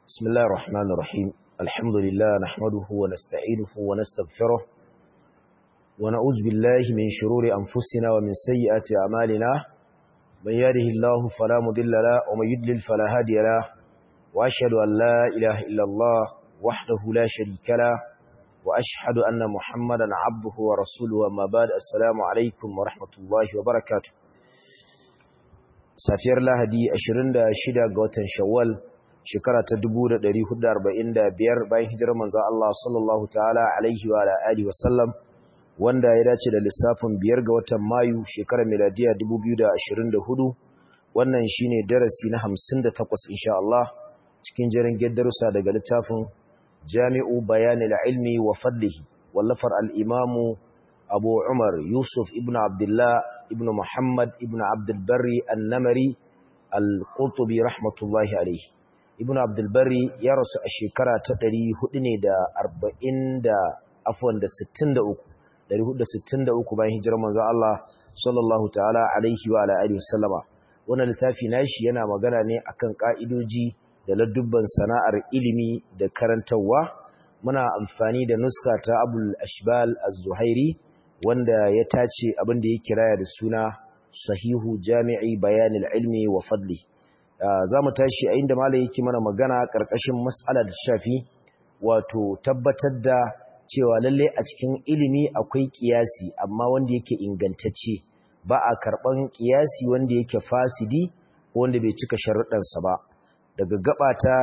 بسم الله الرحمن الرحيم الحمد لله نحمده ونستعينه ونستغفره ونعوذ بالله من شرور أنفسنا ومن سيئات أعمالنا من يهده الله فلا مضل له ومن يضلل فلا هادي له وأشهد أن لا إله إلا الله وحده لا شريك له وأشهد أن محمدا عبده ورسوله أما بعد السلام عليكم ورحمة الله وبركاته safiyar lahadi 26 ga watan shawwal shekara ta 1445 bayan hijirar manzo Allah sallallahu ta'ala alaihi wa alihi wasallam wanda ya dace da lissafin biyar ga watan mayu shekarar miladiya 2024 wannan shine darasi na 58 insha Allah cikin jerin darussa daga littafin Jami'u Bayanil Ilmi wa Fadlihi wallafar al-Imamu Abu Umar Yusuf ibn Abdullah ibn Muhammad ibn Abdul Barri An-Namari Al-Qurtubi rahmatullahi alayhi Ibn Abdul Barri ya rasu a shekara ta 400 ne da 40 da afwan da 63 463 bayan hijirar manzo Allah sallallahu ta'ala alaihi wa ala alihi wasallama wannan littafi nashi yana magana ne akan ka'idoji da ladubban sana'ar ilimi da karantawa muna amfani da nuska ta Abul Ashbal Az-Zuhairi wanda ya tace abin da ya kiraya da suna sahihu jami'i bayanil ilmi wa fadli za mu tashi a inda malai yake mana magana ƙarƙashin mas'alar shafi wato tabbatar da cewa lalle a cikin ilimi akwai kiyasi amma wanda yake ingantacce ba a karɓan kiyasi wanda yake fasidi ko wanda bai cika sharuɗansa ba daga gaba ta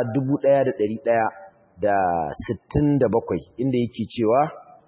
1167 inda yake cewa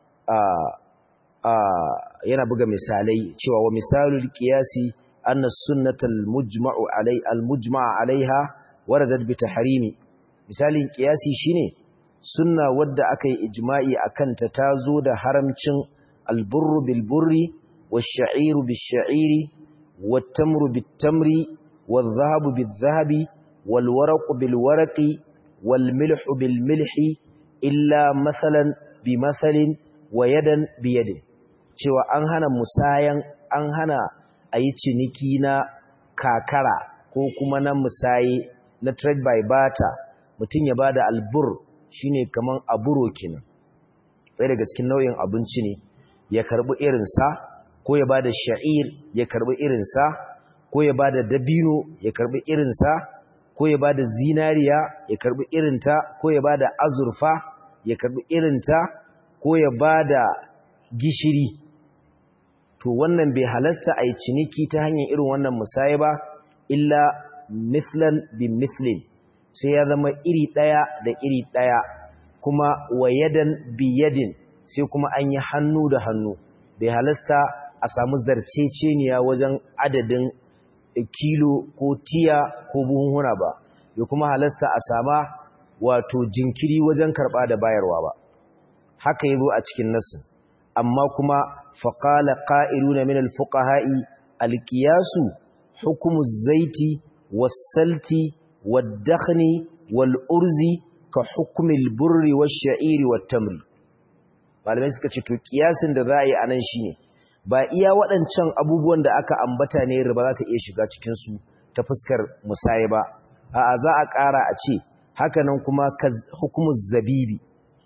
a yana buga misalai cewa wa misalul qiyasi anna sunnatal mujma'u alai al mujma'a alaiha waradat bi tahrimi misalin qiyasi shine sunna wadda aka yi ijma'i akan ta tazo da haramcin al burru bil burri wash sha'iru bis sha'iri wat tamru bit tamri wal dhahabu bil dhahabi wal waraqu bil waraqi wal milhu bil milhi illa mathalan bi mathalin wa yadan bi yadin cewa an hana musayan an hana a yi ciniki na kakara ko kuma na musaye na trade by barter mutum ya bada albur shine kaman aburo kenan ɗaya daga cikin nau'in abinci ne ya karbi irinsa ko ya bada sha'ir ya karbi irinsa ko ya bada dabino ya karbi irinsa ko ya bada zinariya ya karbi irinta ko ya bada azurfa ya karbi irinta ko ya bada gishiri to wannan bai halasta a yi ciniki ta hanyar irin wannan musaye ba illa mislan bi mislin sai ya zama iri ɗaya da iri ɗaya kuma wayadan bi yadin sai kuma an yi hannu da hannu bai halasta a samu zarceceniya wajen adadin kilo ko tiya ko buhunhuna ba bai kuma halasta a sama wato jinkiri wajen karɓa da bayarwa ba haka yazo a cikin nasin amma kuma faƙala ƙa'iluna min alfuƙaha'i alƙiyasu hukumu zaiti wasalti waddakhni wal'urzi ka hukumil burri wa sha'iri wa tamri malamai suka ce to ƙiyasin da za a yi a nan shi ne ba iya waɗancan abubuwan da aka ambata ne riba za ta iya shiga cikinsu ta fuskar musaye ba a'a za a ƙara a ce hakanan kuma hukumus zabibi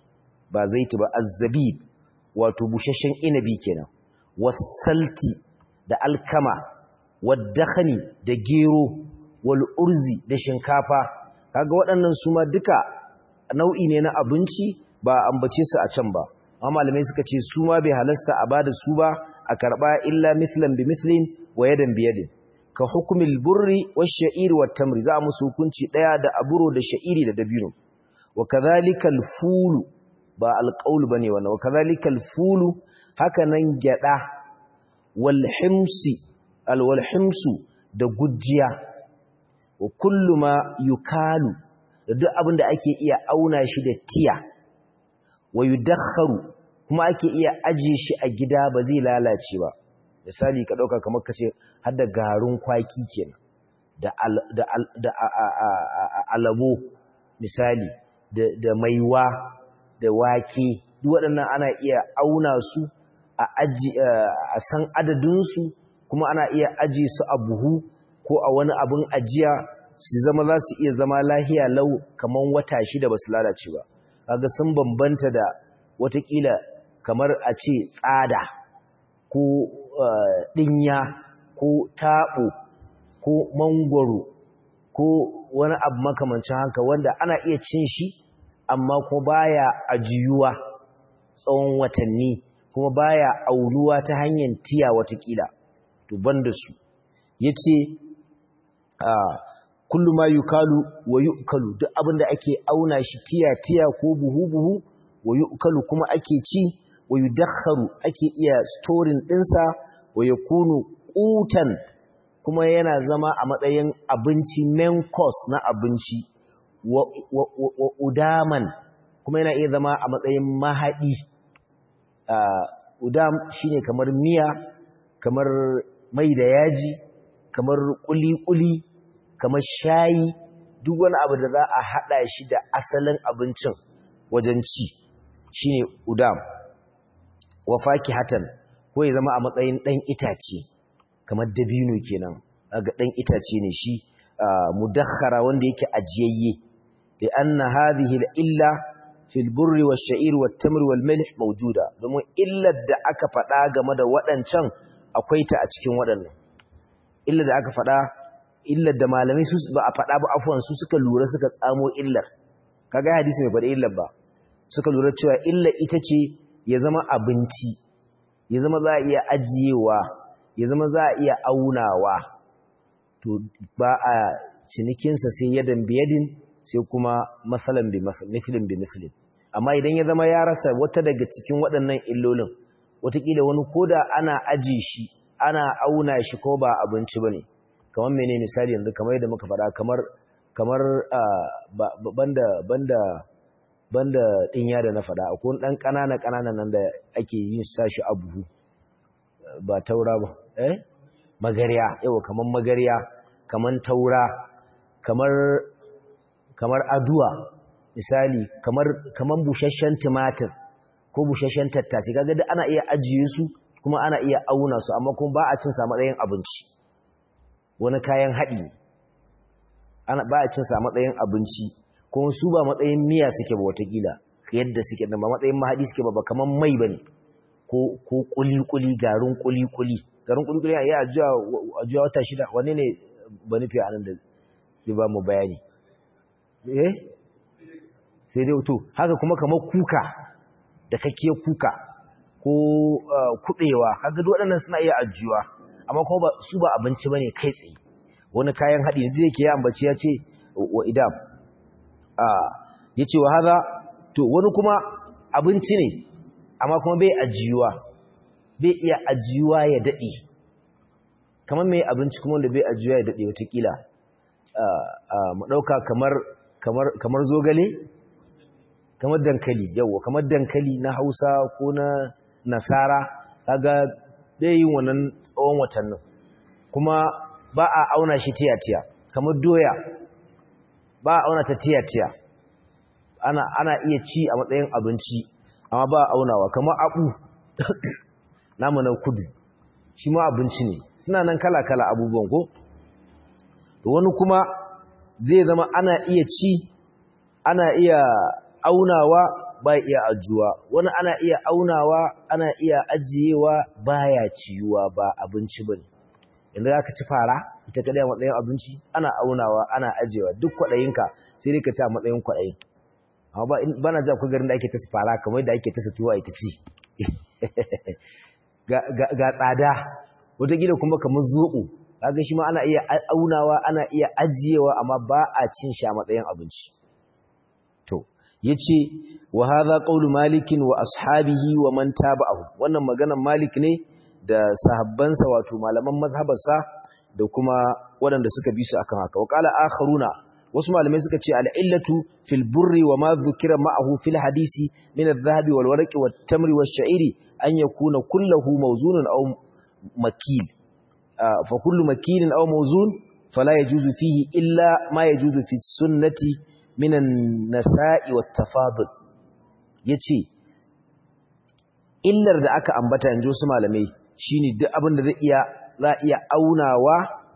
ba zaiti ba azzabib wato bushashen inabi kenan wasalti da alkama waddakhani da gero wal urzi da shinkafa kaga waɗannan su ma duka nau'i ne na abinci ba ambace su a can ba amma malamai suka ce su ma bai halasta a bada su ba a karba illa mislan bi mislin wa yadan bi yadin ka hukumil burri wash sha'iri wat tamri za musu hukunci daya da aburo da sha'iri da dabino wa kadhalika al fulu ba alƙaul ba ne wannan wakazalika alfulu haka nan gyaɗa walhimsi alwalhimsu da gujiya wa kullu ma yukalu da duk abin da ake iya auna shi da tiya wa yudakharu kuma ake iya aje shi a gida ba zai lalace ba misali ka dauka kamar kace har da garin kwaki kenan da da da alabo misali da da maiwa da wake duk waɗannan ana iya auna su a aji a san adadinsu kuma ana iya aji su a buhu ko a wani abin ajiya su zama za su iya zama lahiya lau kaman wata shida ba su lalace ba kaga sun bambanta da watakila kamar a ce tsada ko ɗinya ko taɓo ko mangwaro ko wani abu makamancin haka wanda ana iya cin shi amma kuma baya ajiyuwa tsawon watanni kuma baya aunuwa ta hanyar tiya watakila to banda su yace a kullu ma yukalu wa yukalu duk abinda ake auna shi tiya tiya ko buhu buhu wa yukalu kuma ake ci wa yudakharu ake iya storing dinsa wa yakunu qutan kuma yana zama a matsayin abinci main course na abinci wa, wa, wa, wa udaman kuma yana iya zama a matsayin mahadi uh, udam shine kamar miya kamar mai da yaji kamar kuli-kuli kamar shayi duk wani abu da za a hada shi da asalin abincin wajen ci shine udam wa fakihatan ko ya zama a matsayin dan itace kamar dabino kenan ga dan itace ne shi mudakhara wanda yake ajiyayye li anna hadhihi illa fil burri wash-sha'ir wat-tamr wal-milh mawjuda domin illar da aka faɗa game da waɗancan akwai ta a cikin waɗannan illar da aka faɗa illar da malamai su ba a faɗa ba afwan su suka lura suka tsamo illar kaga hadisi mai faɗa illar ba suka lura cewa illar ita ce ya zama abinci ya zama za a iya ajiyewa ya zama za a iya aunawa to ba a cinikinsa sai yadan biyadin sai kuma matsalan bi mislin bi mislin amma idan ya zama ya rasa wata daga cikin waɗannan illolin watakila wani koda ana aji shi ana auna shi ko ba abinci bane kamar mene misali yanzu kamar yadda muka faɗa kamar kamar banda banda banda dinya da na faɗa akwai ɗan ƙanana ƙanana nan da ake yin sashi a buhu ba taura ba eh magariya yawa kamar magariya kamar taura kamar kamar aduwa misali kamar kamar busasshen tumatir ko busasshen tattasai kaga da ana iya ajiye su kuma ana iya auna su amma kuma ba a cin sa matsayin abinci wani kayan haɗi ana ba a cin sa matsayin abinci kuma su ba matsayin miya suke ba watakila yadda suke da ba matsayin mahaɗi suke ba ba kamar mai bane ko ko kuli-kuli garin kuli-kuli garin kuli-kuli ya ajiya wata shida wani ne ba nufi a nan da zai ba mu bayani eh sai dai to haka kuma kamar kuka da kake kuka ko kubewa haka duk waɗannan suna iya ajiyuwa amma kuma ba su ba abinci bane kai tsaye wani kayan haɗi da yake ya ambaci ya ce wa idam a yace wa haza to wani kuma abinci ne amma kuma bai ajiyuwa bai iya ajiyuwa ya daɗe kamar mai abinci kuma wanda bai ajiyuwa ya daɗe watakila mu ɗauka kamar zogale kamar dankali yawa kamar dankali na hausa ko na nasara kaga bai yin wannan tsawon watannin kuma ba a auna shi tiya-tiya kamar doya ba a auna ta tiya-tiya ana, ana iya ci a matsayin abinci amma ba a aunawa kamar abu namu na kudu shi ma abinci ne suna nan kala-kala abubuwan ko to wani kuma zai zama ana iya ci ana iya aunawa ba iya ajuwa wani ana iya aunawa ana iya ajiyewa baya ciyuwa ba abinci bane yanzu aka ci fara ita kadai a matsayin abinci ana aunawa ana ajiyewa duk kwaɗayinka sai dai ka ci a matsayin kwaɗayin amma ba na ji akwai garin da ake ta fara kamar da ake ta tuwa ita ci ga tsada wataƙila kuma kamar zoɓo kaga shi ma ana iya aunawa ana iya ajiyewa amma ba a cin shi a matsayin abinci to yace wa hadha qawlu malikin wa ashabihi wa man tabi'ahu wannan maganar malik ne da sahabbansa wato malaman mazhabarsa da kuma waɗanda suka bi su akan haka wa qala akharuna wasu malamai suka ce al'illatu fil burri wa ma dhukira ma'ahu fil hadisi min adh-dhahabi wal warqi wat tamri wash sha'iri an yakuna kulluhu mawzunun aw makil fa kullu makilin aw mawzun fala yajuzu fihi illa ma yajuzu fi sunnati min an-nasa'i wat tafadul yace illar da aka ambata yanzu su malamai shine duk abin da zai iya za iya aunawa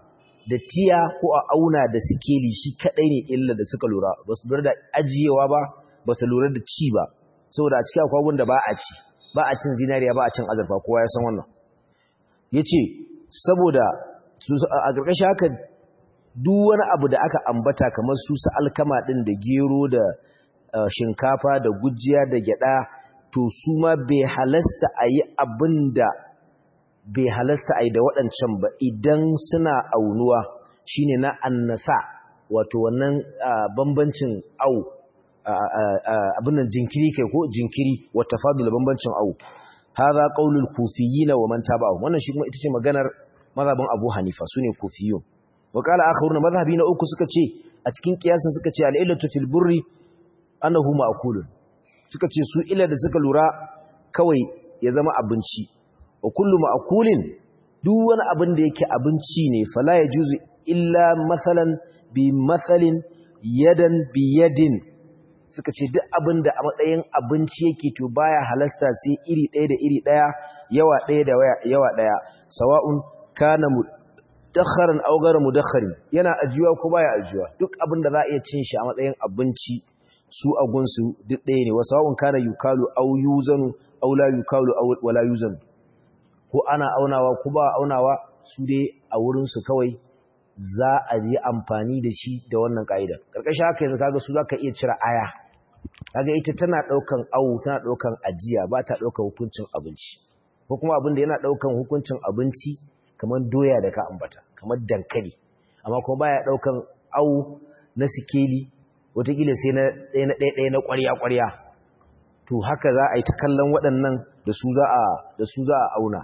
da tiya ko a auna da sikeli shi kadai ne illa da suka lura ba su lura da ajiyewa ba ba su lura da ci ba saboda a cikin akwai da ba a ci ba a cin zinariya ba a cin azurfa kowa ya san wannan yace saboda a ƙarƙashin haka duk wani abu da aka ambata kamar su su alkama din da gero da shinkafa da gujiya da gyada to su ma bai halasta a yi abin da bai halasta a yi da waɗancan ba idan suna aunuwa shine na annasa wato wannan bambancin au abin nan jinkiri kai ko jinkiri wata fadula bambancin au haza qaulul kufiyyin wa man tabi'ahum wannan shi kuma ita ce maganar mazhabin Abu Hanifa sune kufiyun wa qala akharuna mazhabi na uku suka ce a cikin kiyasin suka ce al-illatu fil burri annahu ma'kulun suka ce su illa da suka lura kawai ya zama abinci wa kullu ma'kulin duk wani abin da yake abinci ne fala yajuzu illa masalan bi masalin yadan bi yadin suka ce duk abin da a matsayin abinci yake to baya halasta sai iri ɗaya da iri ɗaya yawa ɗaya da yawa ɗaya sawa'un kana mudakharan aw ghayra mudakharin yana ajiyuwa ko baya ajiyuwa duk abin da za a iya cin shi a matsayin abinci su a gunsu duk ɗaya ne wasawa'un kana yukalu aw yuzanu aw la yukalu aw wala yuzanu ko ana aunawa ko ba aunawa su dai a wurin su kawai za a yi amfani da shi da wannan ka'ida karkashin haka yanzu kaga su zaka iya cire aya kaga ita tana daukan awu tana daukan ajiya ba ta daukan hukuncin abinci ko kuma abin da yana daukan hukuncin abinci kamar doya da ka ambata kamar dankali amma kuma baya daukan awu na sikeli wataƙila sai na ɗaya na ɗaya na ƙwarya ƙwarya to haka za a yi ta kallon waɗannan da su za a da su za a auna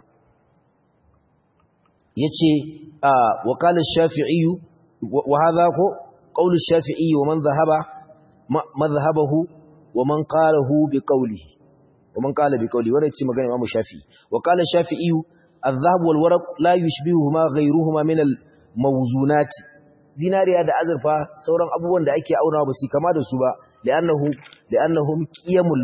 yace wa qala ash-shafi'i wa hadha ko qawl ash-shafi'i wa man dhahaba madhhabahu wa man qalahu bi qawlihi wa man qala bi qawlihi wannan ce magana Imam Shafi'i wa qala ash-shafi'i adh-dhahab wal waraq la yushbihuhuma ghayruhuma min al-mawzunat zinariya da azurfa sauran abubuwan da ake aunawa ba su kama da su ba li'annahu li'annahum qiyamul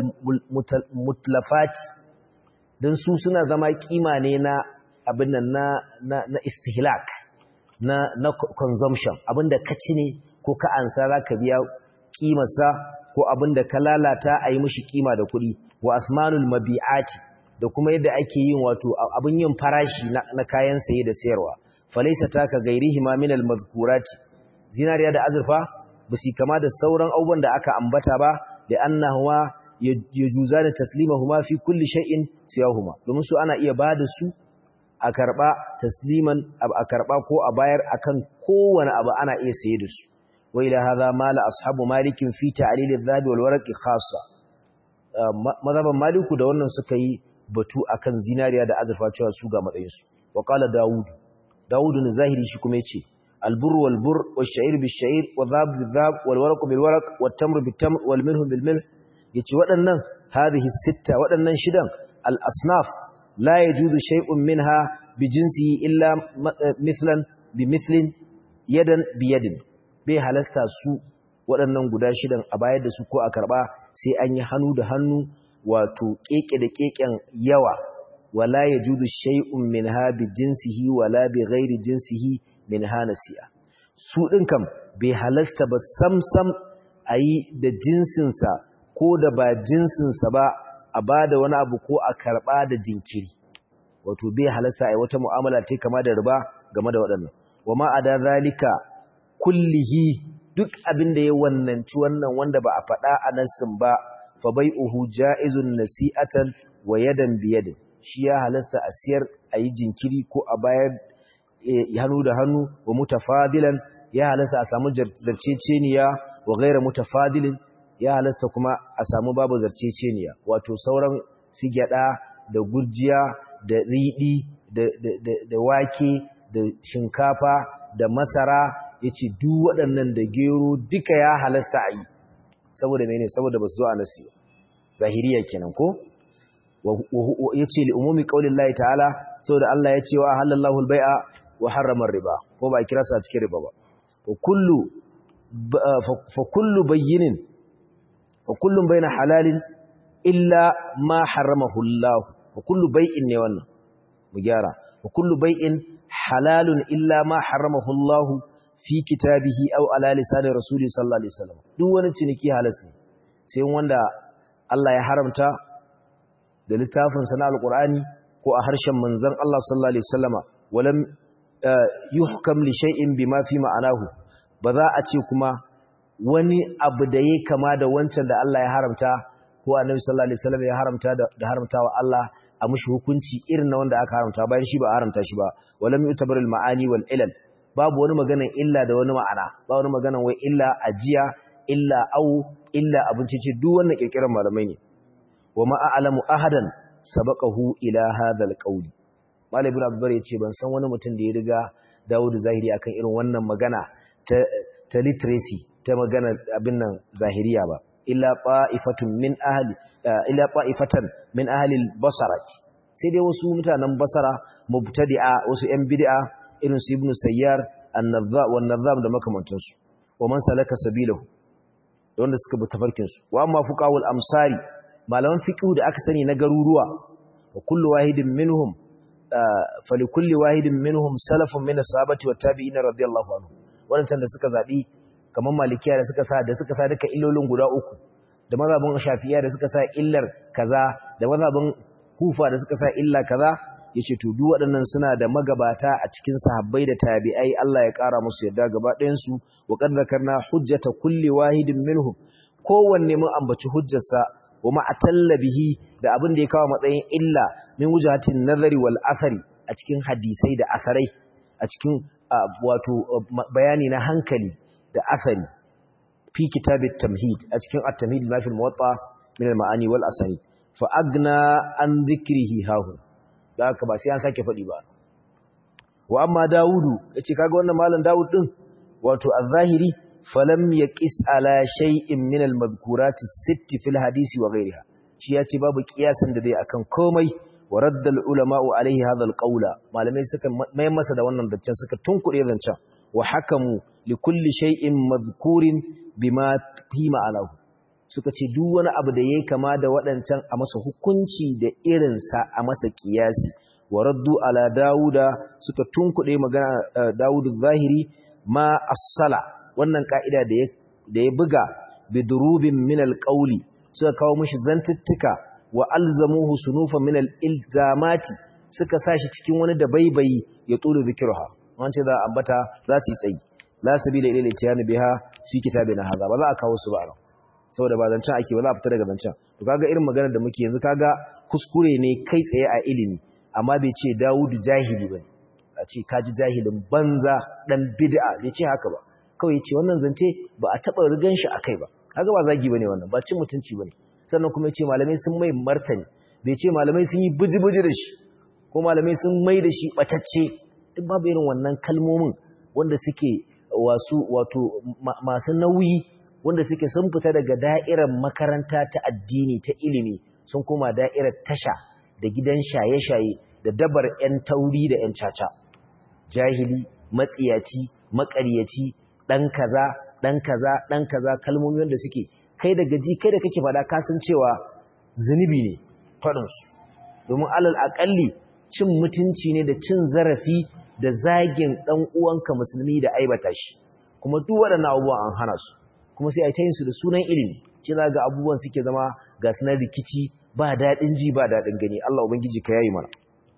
mutlafat dan su suna zama kima ne na abin nan na, na, na istihlak na, na consumption abinda ka ci ne ko ka ansa za ka biya kimarsa ko abinda ka lalata a yi mashi kima da kuɗi wa asmanul mabi'ati da kuma yadda ake yin wato abin yin farashi na, na kayan saye da sayarwa falaisa ta ka gairihi ma minal mazkurati zinariya da azurfa ba su kama da sauran abubuwan da aka ambata ba da annahuwa ya juza da taslimahuma fi kulli shay'in siyahuma domin su ana iya ba da su a karɓa tasliman a karɓa ko a bayar akan kowane abu ana iya saye da su wai la hadha mala ashabu malikin fi ta'lil adh-dhahabi wal warqi khassa mazhaban maliku da wannan suka yi batu akan zinariya da azurfa cewa su ga matsayin su wa qala daud daud ne zahiri shi kuma yace al-burr wal burr wash-sha'ir bish-sha'ir wa dhab bil-dhab wal warq bil-warq wat-tamr bit-tamr wal milh bil-milh yace waɗannan hadhihi sitta waɗannan shidan al-asnaf لا يجوز شيء منها بجنسه إلا مثلا بمثل يدا بيد bai halasta su waɗannan guda shidan a bayar da su ko a karɓa sai an yi hannu da hannu wato keke da keken yawa wala yajudu shay'un minha bi jinsihi wala bi ghairi jinsihi minha nasi'a su din kam bai halasta ba samsam ayi da jinsinsa ko da ba jinsinsa ba a ba da wani abu ko a karɓa da jinkiri wato bai halasta a wata mu'amala ta kama da riba game da waɗannan wa ma a da zalika kullihi duk abin da ya wannanci wannan wanda ba a faɗa a nassin ba fa bai uhu ja'izun nasi'atan wa yadan biyadin shi ya halasta a siyar a yi jinkiri ko a bayar hannu da hannu wa mutafadilan ya halasta a samu zarceceniya wa gaira mutafadilin ya halasta kuma a samu babu zarceceniya wato sauran su gyada da gujiya da riɗi da wake da shinkafa da masara ya ce duk waɗannan da gero duka ya halasta a yi saboda mene saboda ba su zo a nasi zahiriya kenan ko ya ce li'umumi ƙaunin layi ta'ala saboda Allah ya ce wa halallahu albai'a wa harramar riba ko ba a kira sa cikin riba ba fa kullu bayyinin وكل بين حلال إلا ما حرمه الله وكل بيء ne wannan mu gyara وكل بيء halalun illa ma haramahu Allah fi kitabihi aw ala lisan rasuli sallallahu alaihi wasallam duk wani ciniki halas ne sai wanda Allah ya haramta da littafin sa na alqur'ani ko a harshen manzon Allah sallallahu alaihi wasallama walam yuhkam li shay'in bima fi ma'anahu ba za a ce kuma wani abu da yake kama da wancan da Allah ya haramta ko annabi sallallahu alaihi wasallam ya haramta da haramtawa Allah a mushi hukunci irin na wanda aka haramta bayan shi ba haramta shi ba walam yutabar al ma'ani wal ilal babu wani maganan illa da wani ma'ana ba wani maganan wai illa ajiya illa au illa abinci ce duk wannan kirkiran malamai ne wa ma a'lamu ahadan sabaqahu ila hadha al qawli malam ibn abdullah yace ban san wani mutum da ya riga Dawud zahiri akan irin wannan magana ta ta literacy ta magana abin nan zahiriya ba illa qa'ifatun min ahli illa qa'ifatan min ahli al-basra sai dai wasu mutanen basara mubtadi'a wasu yan bid'a irin su ibnu sayyar an-nadha wa an-nadham da makamantan su wa man salaka sabilahu wanda suka bi tafarkin su wa amma fuqahul amsari malaman fiqh da aka sani na garuruwa wa kullu wahidin minhum fa li kulli wahidin minhum salafun min as-sahabati wat tabi'in radiyallahu anhu wannan da suka zabi kamar malikiya da suka sa da suka sa duka illolin guda uku da mazhabin shafi'iyya da suka sa illar kaza da mazhabin kufa da suka sa illa kaza yace to duk waɗannan suna da magabata a cikin sahabbai da tabi'ai Allah ya ƙara musu yadda gaba ɗayan su wa qad zakarna hujjata kulli wahidin minhum kowanne mun ambaci hujjarsa wa ma atalla bihi da abin da ya kawo matsayin illa min wujahatin nazari wal asari a cikin hadisai da asarai a cikin wato bayani na hankali da asari fi kitabit tamhid a cikin at-tamhid ma fi al-muwatta min al-ma'ani wal asani fa agna an dhikrihi hahu da haka ba sai an sake fadi ba wa amma daudu yace kaga wannan malam daud din wato az-zahiri falam yaqis ala shay'in min al-madhkurat as-sitt fi al-hadisi wa ghayriha shi yace babu kiyasan da dai akan komai wa radda al-ulama'u alayhi hadha al-qawla malamai suka mai masa da wannan zancen suka tunkure zancen wa hakamu likulli shay'in madhkurin bima fi ma'anahu suka ce duk wani abu da yayi kama da waɗancan a masa hukunci da irin sa a masa kiyasi wa raddu ala dauda suka tunkuɗe magana daudu zahiri ma as-sala wannan ka'ida da ya da ya buga bidurubin min al-qawli suka kawo mishi zantuttuka wa alzamuhu sunufan min al-ilzamati suka sashi cikin wani da baibayi ya tsoro zikirha wance za a ambata za su yi tsayi la sabila ila litiyani biha fi kitabina hadha ba za a kawo su ba ran saboda ba zancen ake ba za a fita daga zancen to kaga irin maganar da muke yanzu kaga kuskure ne kai tsaye a ilimi amma bai ce Dawudu jahili bane a ce kaji jahilin banza dan bid'a bai ce haka ba kawai ce wannan zance ba a taba rigan shi akai ba kaga ba zagi bane wannan ba cin mutunci bane sannan kuma yace malamai sun mai martani bai ce malamai sun yi buji-buji da shi ko malamai sun mai da shi batacce duk babu irin wannan kalmomin wanda suke wasu wato masu nauyi wanda suke sun fita daga da'irar makaranta ta addini ta ilimi sun koma da'irar tasha da gidan shaye-shaye da dabar 'yan tauri da 'yan caca jahili matsiyaci makaryaci ɗan kaza ɗan kaza ɗan kaza kalmomi wanda suke kai da gaji kai da kake faɗa kasan cewa zunubi ne faɗinsu domin alal aƙalli cin mutunci ne da cin zarafi da zagin ɗan uwanka musulmi da aibata shi kuma duk waɗannan abubuwan an hana su kuma sai a ta yin su da sunan ilimi ce za ga abubuwan suke zama ga sunan rikici ba daɗin ji ba daɗin gani Allah ubangiji ka yayi mana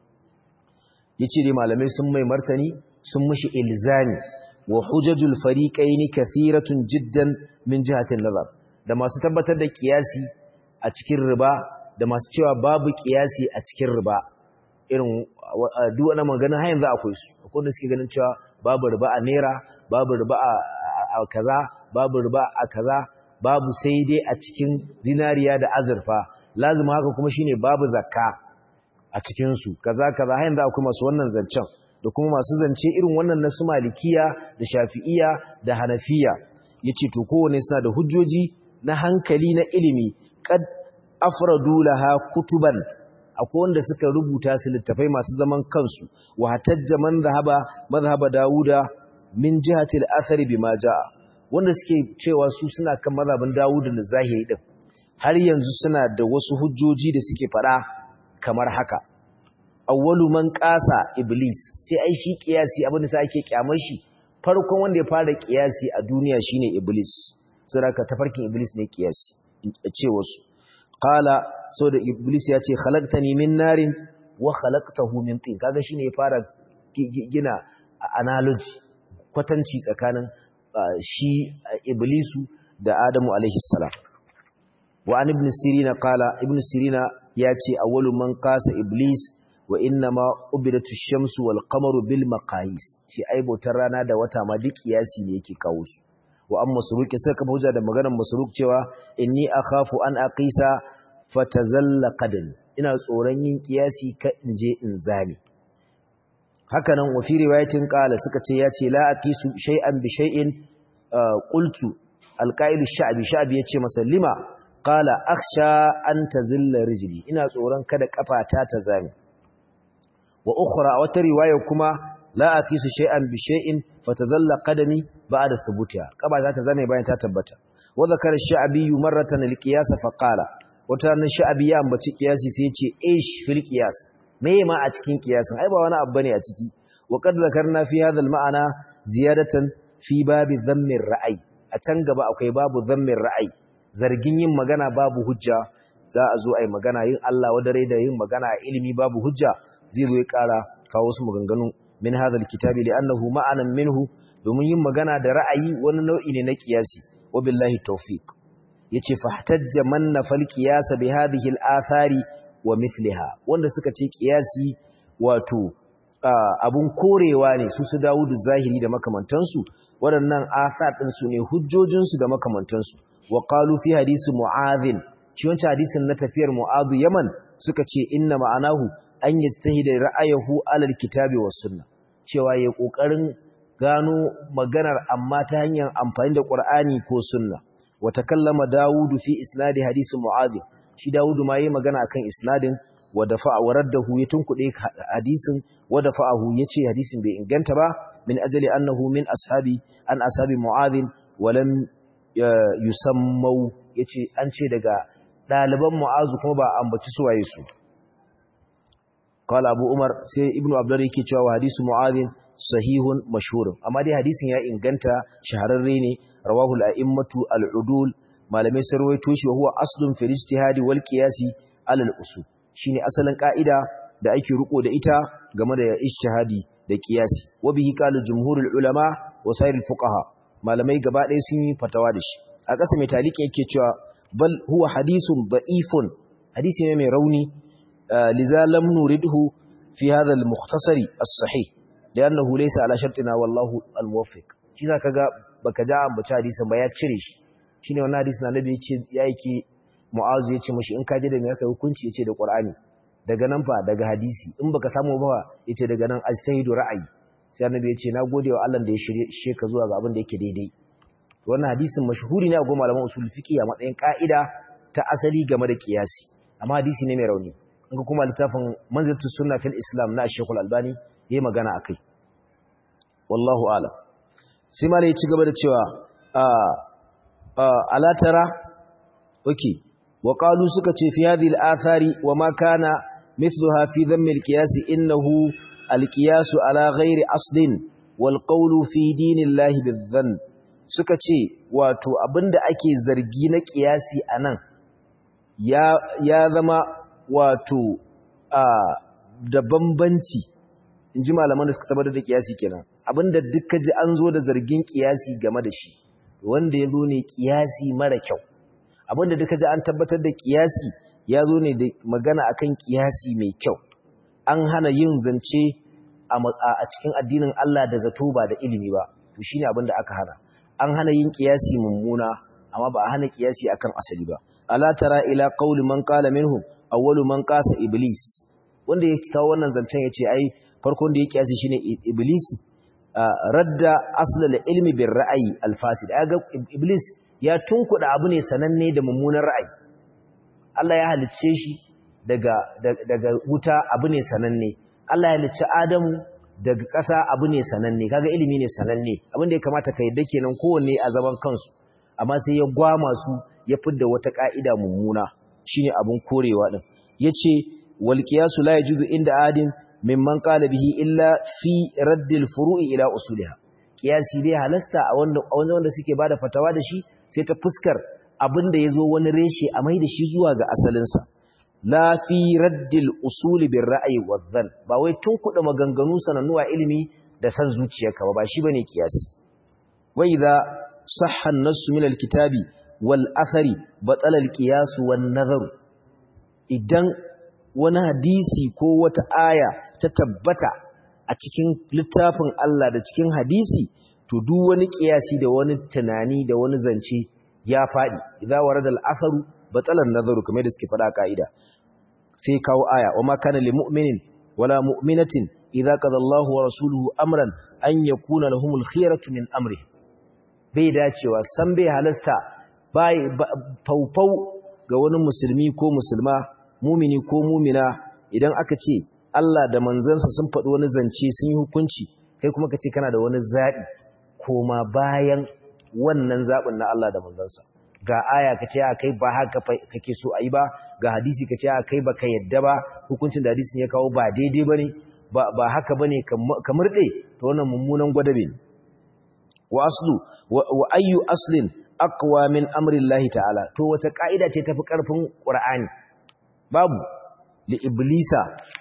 ya ce dai malamai sun mai martani sun mushi ilzami wa hujajul fariqaini kathiratun jiddan min jihatin nazar da masu tabbatar da kiyasi a cikin riba da masu cewa babu kiyasi a cikin riba irin duk wani magana har yanzu akwai su akwai wanda suke ganin cewa babu riba a naira babu riba a kaza babu riba a kaza babu sai dai a cikin zinariya da azurfa lazima haka kuma shine babu zakka a cikin su kaza kaza har yanzu akwai masu wannan zancen da kuma masu zance irin wannan na su malikiya da shafi'iya da hanafiya yace to kowane suna da hujjoji na hankali na ilimi kad afradu laha kutuban akwai wanda suka rubuta su littafai masu zaman kansu wa hatajja man zahaba mazhaba dauda min jihati al-athari bima jaa wanda suke cewa su suna kan mazhabin dauda da zahiri din har yanzu suna da wasu hujjoji da suke fada kamar haka awwalu man qasa iblis sai ai shi kiyasi abin da sai ake kyamar shi farkon wanda ya fara kiyasi a duniya shine iblis saboda tafarkin iblis ne kiyasi ce wasu qala saboda iblis ya ce khalaqtani min narin wa khalaqtahu min tin kaga shine ya fara gina analogy kwatanci tsakanin shi iblisu da adamu alaihi salam wa an ibn sirina qala ibn sirina ya ce awwalu man qasa iblis wa inna ma ubidatu shamsu wal qamaru bil maqayis shi ai bautar rana da wata ma duk kiyasi ne yake kawo su wa amma suruki sai kafa hujja da maganar masruk cewa inni akhafu an aqisa fatazalla qadami ina tsoron yin kiyasi ka inje in zame haka nan wa fi riwayatin qala suka ce ya ce la aqisu shay'an bi shay'in qultu alqailu sha'bi sha'bi yace masa lima qala akhsha an tazilla rijli ina tsoron kada kafata ta zame wa ukhra wata riwaya kuma la aqisu shay'an bi shay'in fatazalla qadami ba'da thubutiha kaba za ta zame bayan ta tabbata wa zakara sha'bi marratan alqiyas fa qala wata nan sha'bi ya ambaci qiyasi sai ya ce ish fil qiyas me ma a cikin qiyasin ai ba wani abu bane a ciki wa qad zakarna fi hadha al-ma'ana ziyadatan fi babi dhammi ar-ra'i a can gaba akwai babu dhammi ar-ra'i zargin yin magana babu hujja za a zo ai magana yin Allah wadare da yin magana a ilimi babu hujja zai zo ya kara kawo su maganganu min hadha al-kitabi li'annahu ma'anan minhu domin yin magana da ra'ayi wani nau'i ne na qiyasi wa billahi tawfiq yace fahtajja man nafal qiyas bi hadhihi al-athari wa mithliha wanda suka ce qiyasi wato abun korewa ne su su Dawud zahiri da makamantansu waɗannan asar din su ne hujjojin su da makamantansu wa qalu fi hadisi mu'adhin shi wancan hadisin na tafiyar mu'adhu yaman suka ce inna ma'anahu an yajtahida ra'ayahu alal kitabi was sunna cewa yayi kokarin gano maganar amma ta hanyar amfani da Qur'ani ko sunna wa takallama Dawud fi isnadi hadisi mu'adh shi Dawud ma yayi magana akan isnadin wa dafa'a waraddahu ya tunkude hadisin wa dafa'ahu yace hadisin bai inganta ba min ajali annahu min ashabi an ashabi mu'adh wa lam yusammau yace an ce daga daliban mu'azu kuma ba ambaci suwaye su qala abu umar sai ibnu abdullah yake cewa hadisu mu'adh sahihun mashhur amma dai hadisin ya inganta shahararre ne rawahu al-a'immatu al-udul malamai sarwaito shi huwa aslun fil ijtihadi wal qiyasi ala al-usul shine asalin ka'ida da ake riko da ita game da ijtihadi da qiyasi wa bihi qala jumhurul ulama wa sairul fuqaha malamai gaba ɗaya sun yi fatawa da shi a ƙasa mai taliki yake cewa bal huwa hadisun da'ifun hadisi ne mai rauni liza lam nuridhu fi hadha al-mukhtasari as-sahih li'annahu laysa ala shartina wallahu al-muwaffiq shi zaka ga baka ja ambaci hadisin ba ya cire shi shine wannan hadisin annabi ya ce ya yake mu'azu ya ce mishi in ka je da me aka hukunci yace da qur'ani daga nan fa daga hadisi in baka samu ba yace daga nan ajtahidu ra'ayi sai annabi ya ce na gode wa Allah da ya shirye ka zuwa ga abin da yake daidai wannan hadisin mashhuri ne a goma malaman usul fiqh a matsayin ka'ida ta asali game da kiyasi amma hadisi ne mai rauni in ka kuma littafin manzilatu sunna fil islam na Sheikh Al-Albani yayi magana akai wallahu a'lam sai malai ci gaba da cewa a ala tara okay wa qalu suka ce fi hadhihi al-athari wa ma kana mithluha fi dhammi al-qiyas innahu al-qiyas ala ghairi aslin wal qawlu fi dinillahi bidhann suka ce wato abinda ake zargi na kiyasi anan ya ya zama wato a da bambanci inji malaman da suka tabbatar da kiyasi kenan abinda dukkan ji an zo da zargin kiyasi game da shi wanda ya zo ne kiyasi mara kyau abinda duka ji an tabbatar da kiyasi ya zo ne da magana akan kiyasi mai kyau an hana yin zance a cikin addinin Allah da zato ba da ilimi ba to shine abinda aka hana an hana yin kiyasi mummuna amma ba a hana kiyasi akan asali ba ala tara ila qauli man qala minhum awwalu man qasa iblis wanda ya kawo wannan zancen yace ai farkon da ya kiyasi shine iblis radda aslal ilmi bir ra'ayi al-fasid ga iblis ya tunkuda abu ne sananne da mummunan ra'ayi Allah ya halicce shi daga daga wuta abu ne sananne Allah ya halicce Adamu daga ƙasa abu ne sananne kaga ilimi ne sananne abin da ya kamata ka yadda kenan kowanne a zaman kansu amma sai ya gwama su ya fidda wata ka'ida mummuna shine abun korewa din yace wal qiyasu la yajuzu inda adin mimman qala bihi illa fi raddil furu'i ila usuliha qiyasi bai halasta a wanda wanda suke bada fatawa da shi sai ta fuskar abinda yazo wani reshe a mai da shi zuwa ga asalinsa la fi raddil usuli bir ra'yi wadh ba wai tun kuɗa maganganu sanannuwa ilimi da san zuciyarka ba ba shi bane qiyasi wa idha sahha an-nass min al-kitabi wal athari batala al-qiyas wan nazar idan wani hadisi ko wata aya ta tabbata a cikin littafin Allah da cikin hadisi to duk wani qiyasi da wani tunani da wani zance ya fadi idza warada al-atharu batala an-nazaru kamar da suke fada kaida sai kawo aya wa ma kana lil mu'minin wala mu'minatin idza qada Allahu wa rasuluhu amran an yakuna lahumul khiyaratu min amri bai dacewa san bai halasta bai faufau ga wani musulmi ko musulma mumini ko mumina idan aka ce Allah da manzansa sun faɗi wani zance sun yi hukunci kai kuma ka ce kana da wani zaɓi koma bayan wannan zaɓin na Allah da manzansa ga aya ka ce kai ba haka kake so a yi ba ga hadisi ka ce kai ba ka yadda ba hukuncin da hadisin ya kawo ba daidai ba ne ba haka ba ne ka murɗe ta wannan mummunan gwadabe ne wa aslu wa ayyu aslin aqwa min amri Allah ta'ala to wata ka'ida ce tafi karfin Qur'ani babu li iblisa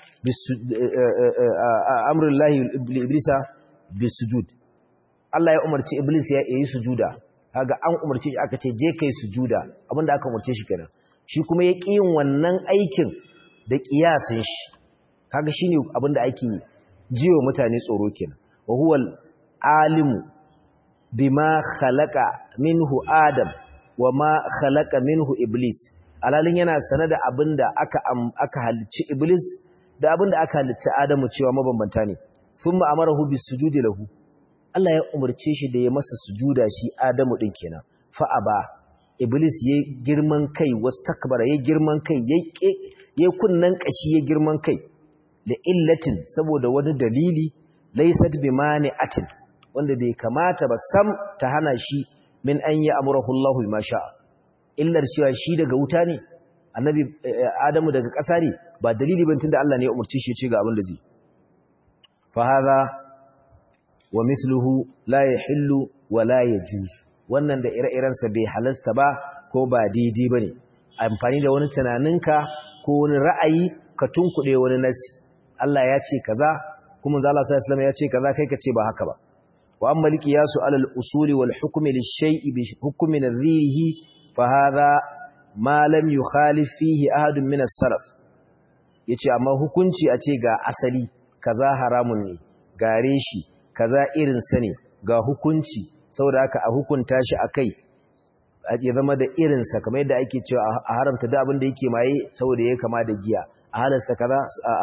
amri Allah li iblisa bisujud Allah ya umarci iblis ya yi sujuda kaga an umarce shi aka ce je kai sujuda abinda aka umarce shi kenan shi kuma ya ƙi yin wannan aikin da ƙiyasin shi kaga shine abinda ake jiwa mutane tsoro kenan wa huwal alimu bima khalaqa minhu adam wa ma khalaqa minhu iblis alalin yana sanar da abinda aka aka halicci iblis da abinda aka halicci adamu cewa mabambanta ne thumma amarahu bisujudi lahu Allah ya umarce shi da ya masa sujuda shi Adamu din kenan fa aba Iblis ya girman kai wastakbara ya girman kai ya kunnan kashi ya girman kai da illatin saboda wani dalili laysat bimani'atin wanda bai kamata ba sam ta hana shi min an ya amurahu Allah bima sha'a illar cewa shi daga wuta ne annabi Adamu daga ƙasa ne ba dalili ban tunda Allah ne ya umarce shi ya ce ga abin da zai fa hadha wa misluhu la yahillu wa la yajuz wannan da ire-irensa bai halasta ba ko ba daidai bane amfani da wani tunaninka ko wani ra'ayi ka tunkuɗe wani nasi Allah ya ce kaza kuma manzo Allah sallallahu alaihi ya ce kaza kai ka ce ba haka ba wa amma liqiyasu ala al-usuli wal hukmi lish-shay'i bi hukmi nadhirihi fa hadha ma lam yukhalif fihi ahadun min as-salaf yace amma hukunci a ce ga asali kaza haramun ne gare shi kaza irin sa ne ga hukunci saboda haka a hukunta shi akai ya zama da irin sa kamar yadda ake cewa a haramta da abin da yake maye saboda yake kama da giya a halasta kaza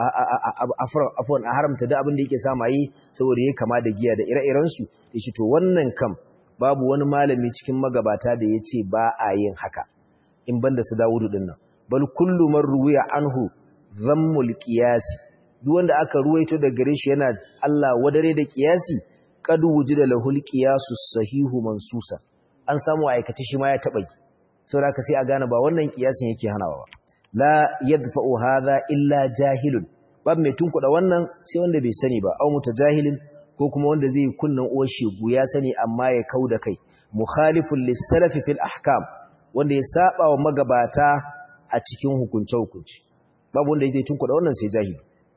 afwan a haramta da abin da yake sa maye saboda yake kama da giya da ire-iren su yace to wannan kam babu wani malami cikin magabata da yace ba a yin haka in banda su Dawudu din nan bal kullu man ruwiya anhu zammul qiyas duk wanda aka ruwaito da gare shi yana Allah wadare da qiyasi qad wujida lahul qiyasus sahihu mansusa an samu aikace shi ma ya taba yi saboda haka sai a gane ba wannan qiyasin yake hanawa ba la yadfa'u hadha illa jahilun bab mai tunkuda wannan sai wanda bai sani ba au mutajahilin ko kuma wanda zai kunnan uwar shegu ya sani amma ya kauda kai mukhalifun lis-salafi fil ahkam wanda ya saba wa magabata a cikin hukunce hukunci babu wanda zai tunkuda wannan sai jahili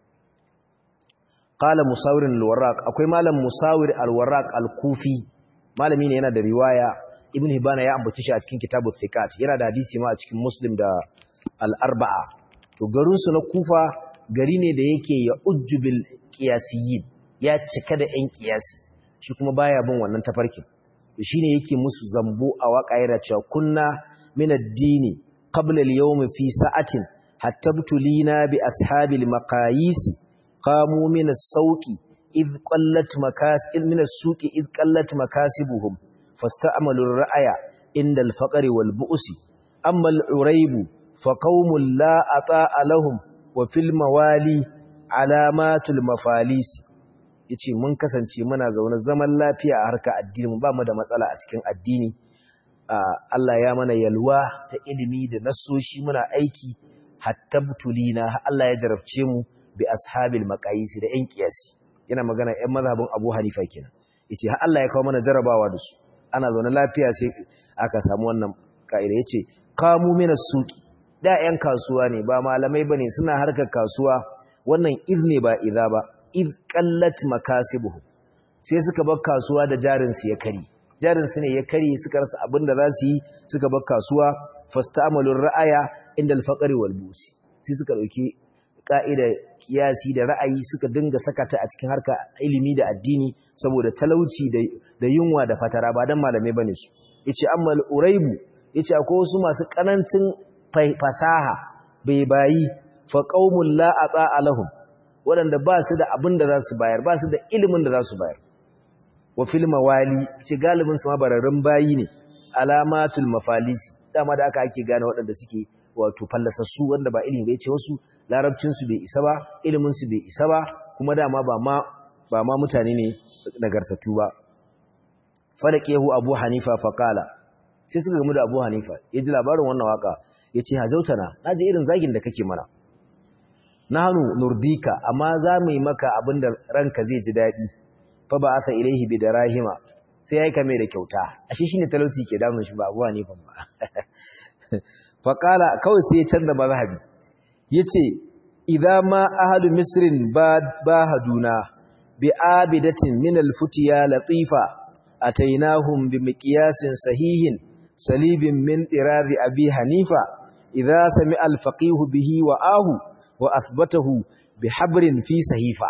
qala musawir al-warraq akwai malam musawir al-warraq al-kufi malami ne yana da riwaya ibn hibana ya ambaci shi a cikin kitabu thiqat yana da hadisi ma a cikin muslim da al-arba'a to garin su na kufa gari ne da yake ya ujjubil qiyasiyin ya cika da yan qiyasi shi kuma baya bin wannan tafarkin shine yake musu zambo a waka yana cewa kunna min ad-dini qabla al-yawm fi sa'atin hatta btulina bi ashabil maqayis qamu min as-sawqi id qallat makas min as-suqi id qallat makasibuhum fasta'malu ar-ra'ya inda al-faqri wal bu'si amma al-urayb fa qaumun la ata'a lahum wa fil mawali alamatul mafalis yace mun kasance muna zaune zaman lafiya a harka addini mu ba mu da matsala a cikin addini Allah ya mana yalwa ta ilimi da nasoshi muna aiki hatta butulina Allah ya jarabce mu bi ashabil maqayisi da yan kiyasi yana magana yan mazhabin Abu Hanifa kenan yace har Allah ya kawo mana jarabawa da su ana zaune lafiya sai aka samu wannan kaida yace kamu minas suqi da yan kasuwa ne ba malamai bane suna harkar kasuwa wannan iz ne ba idza ba iz qallat makasibuhu sai suka bar kasuwa da jarin su ya kari jarin su ne ya kari suka rasa abin da za su yi suka bar kasuwa fastamalur ra'aya inda al-faqri wal busi sai suka dauki ka'idar kiyasi da ra'ayi suka dinga sakata a cikin harka ilimi da addini saboda talauci da yunwa da fatara ba dan malamai bane su yace amma al-uraibu yace akwai wasu masu kanancin fasaha bai bayi fa qaumul la ata'a lahum waɗanda ba su da abin da za su bayar ba su da ilimin da za su bayar wa fil mawali shi galibin su mabararrun bayi ne alamatul mafalisi dama da aka ake gane waɗanda suke wato fallasassu wanda ba ilimi bai ce wasu larabcinsu bai isa ba iliminsu bai isa ba kuma dama ba ma ba ma mutane ne nagartattu ba falakehu abu hanifa faqala sai suka gamu da abu hanifa ya ji labarin wannan waka ya ce hazautana na ji irin zagin da kake mana nahnu nurdika amma za mu yi maka abin da ranka zai ji daɗi fa ba asa ilaihi bi darahima sai ya yi kame da kyauta ashe shine talauci ke damun shi ba abu hanifa ba faqala kawai sai ya canza mazhabi yace idza ma ahadu misrin bahaduna bi abidatin min alfutiya latifa atainahum bi miqyasin sahihin salibin min tirari abi hanifa idza sami alfaqih bihi wa ahu wa athbatahu bi habrin fi sahifa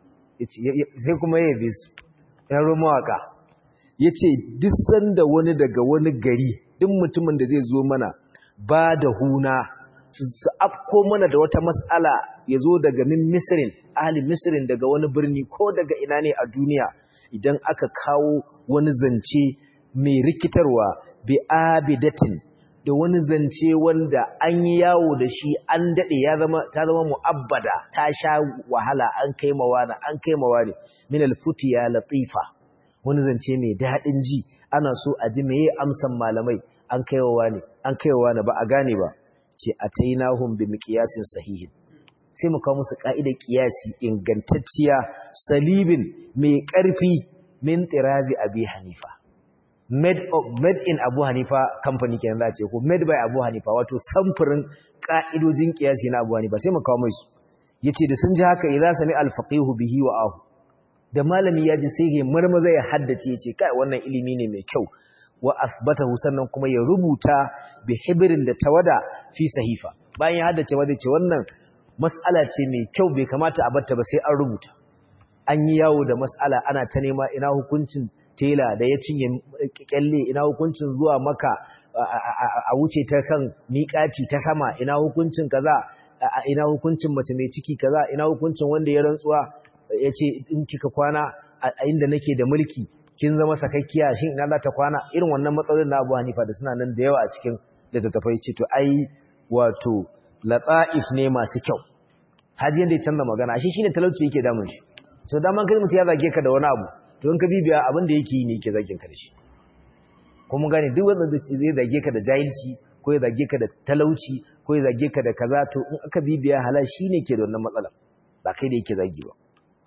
sai kuma yayi bisu ya rumawaka yace duk sanda wani daga wani gari duk mutumin da zai zo mana ba da huna su afko mana da wata mas'ala ya zo daga min misirin ahli misirin daga wani birni ko daga ina ne a duniya idan aka kawo wani zance mai rikitarwa bi abidatin da wani zance wanda an yi yawo da shi an daɗe ya zama ta zama mu'abbada ta sha wahala an kai mawana an kai mawane min alfutiya latifa wani zance mai daɗin ji ana so a ji meye amsan malamai an kaiwa wani an kaiwa wani ba a gane ba ce a tainahum bi miqyasin sahihin sai mu kawo musu ka'idar qiyasi ingantacciya salibin mai ƙarfi min tirazi abi hanifa made of made in abu hanifa company kenan za ce ko made by abu hanifa wato samfurin ka'idojin qiyasi na abu hanifa sai mu kawo musu yace da sun ji haka idza sami al-faqihu bihi wa ahu da malami ya ji sai ya marmaza ya haddace yace kai wannan ilimi ne mai kyau wa asbatahu sannan kuma ya rubuta bi hibrin da tawada fi sahifa bayan ya haddace ma zai ce wannan mas'ala ce mai kyau bai kamata a batta ba sai an rubuta an yi yawo da mas'ala ana ta nema ina hukuncin tela da ya cinye kyalle ina hukuncin zuwa maka a wuce ta kan miƙati ta sama ina hukuncin kaza ina hukuncin mace mai ciki kaza ina hukuncin wanda ya rantsuwa ya ce in kika kwana a inda nake da mulki kin zama sakakkiya shin ina za ta kwana irin wannan matsalolin na Abu Hanifa da suna nan da yawa a cikin littattafai ce to ai wato lata'if ne masu kyau haji yanda ya canza magana shi shine talauci yake damun shi so daman kai mutum ya zage ka da wani abu to in ka bibiya abin da yake yi ne yake zagin ka da shi kuma gane duk wanda zai zage ka da jahilci ko ya zage ka da talauci ko ya zage ka da kaza to in aka bibiya halal shine ke da wannan matsala ba kai da yake zagi ba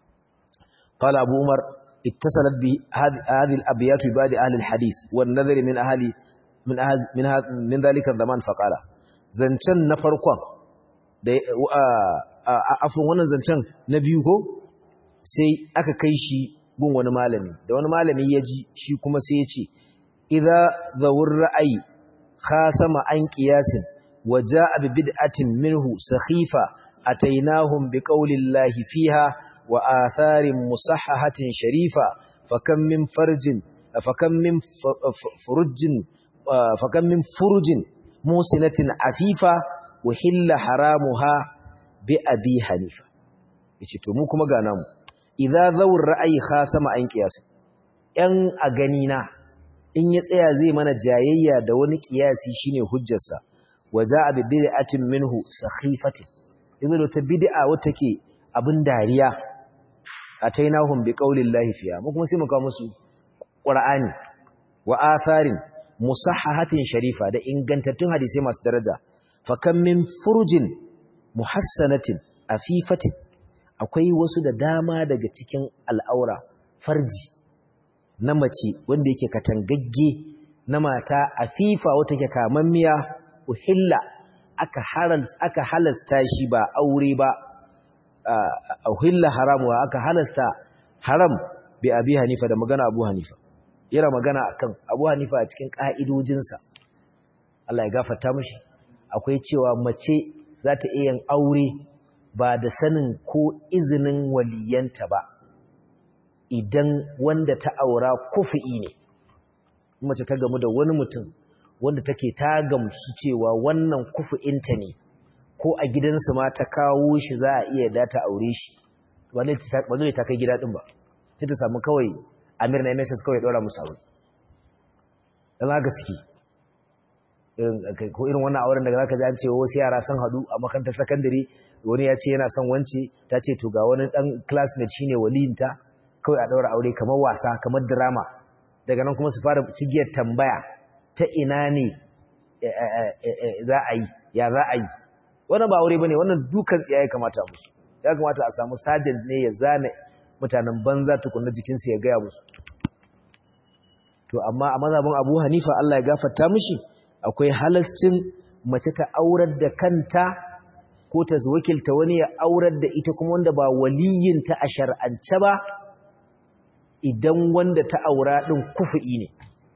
قال أبو عمر اتصلت بهذه الأبيات بعد أهل الحديث والنذر من أهل من أهل من, هذا من ذلك الزمان فقال زنچن نفرقون da afin wannan zancen na biyu ko sai aka kai shi gun wani malami da wani malami ya ji shi kuma sai ya ce idza zawur ra'ayi khasama an qiyasin wa jaa bi bid'atin minhu sakhifa atainahum bi qawli llahi fiha وآثار مصححة شريفة فكم من فرج فكم من فرج فكم من فرج موسنة عفيفة وحل حرامها بأبي حنيفة yace to mu kuma ga namu idza zawur ra'ayi khasama an qiyas yan a gani na in ya tsaya zai mana jayayya da wani qiyasi shine hujjarsa waja'a bi bid'atin minhu sakhifatin yanzu ta bid'a wata ke abin dariya atainahum biqaulillahi fiya mu kuma sai mu kawo musu qur'ani wa atharin musahhahatin sharifa da ingantattun hadisi masu daraja fa kam min furujin muhassanatin afifatin akwai wasu da dama daga cikin al'aura farji na mace wanda yake katangagge na mata afifa wata ke kamammiya uhilla aka aka halasta shi ba aure ba uhilla haramu aka halasta haram bi abi hanifa da magana abu hanifa yana magana akan abu hanifa a cikin ka'idojinsa Allah ya gafarta mishi akwai cewa mace za ta iya yin aure ba da sanin ko izinin waliyanta ba idan wanda ta aura kufi'i ne mace ta gamu da wani mutum wanda take ta gamsu cewa wannan kufi'inta ne ko a gidansu ma ta kawo shi za a iya da ta aure shi ba zai ta kai gida din ba sai ta samu kawai amir na mss kawai ɗora musu aure don haka suke ko irin wannan auren daga zaka ji an ce wasu yara sun hadu a makarantar sakandare wani ya ce yana son wance ta ce to ga wani dan classmate shine waliyinta kawai a daura aure kamar wasa kamar drama daga nan kuma su fara cigiyar tambaya ta ina ne za a yi ya za a yi wannan ba aure bane wannan dukan tsiyaye kamata musu ya kamata a samu sergeant ne ya zane mutanen banza tukunna jikinsu ya gaya musu to amma a mazhabin Abu Hanifa Allah ya gafarta mishi akwai halascin mace ta aurar da kanta ko ta wakilta wani ya aurar da ita kuma wanda ba waliyinta a shar'ance ba idan wanda ta aura din kufi ne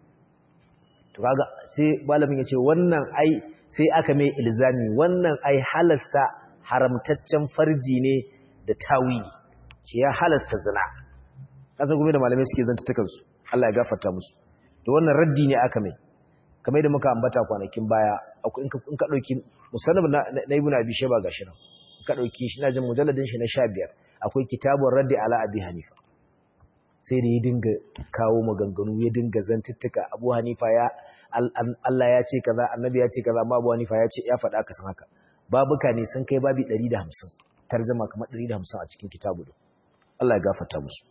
to kaga sai malamin ya ce wannan ai sai aka mai ilzami wannan ai halasta haramtaccen farji ne da tawili ce ya halasta zina kasa kuma da malamai suke zantattukan su Allah ya gafarta musu to wannan raddi ne aka mai kamar da muka ambata kwanakin baya in ka ɗauki musannab na ibn abi shayba gashi nan ka ɗauki shi na jin mujalladin shi na 15 akwai kitabun raddi ala abi hanifa sai da ya dinga kawo maganganu ya dinga zantuttuka abu hanifa ya Allah ya ce kaza annabi ya ce kaza amma abu hanifa ya ce ya faɗa ka san haka babuka ne sun kai babi 150 tarjuma kamar 150 a cikin kitabu Allah ya gafarta musu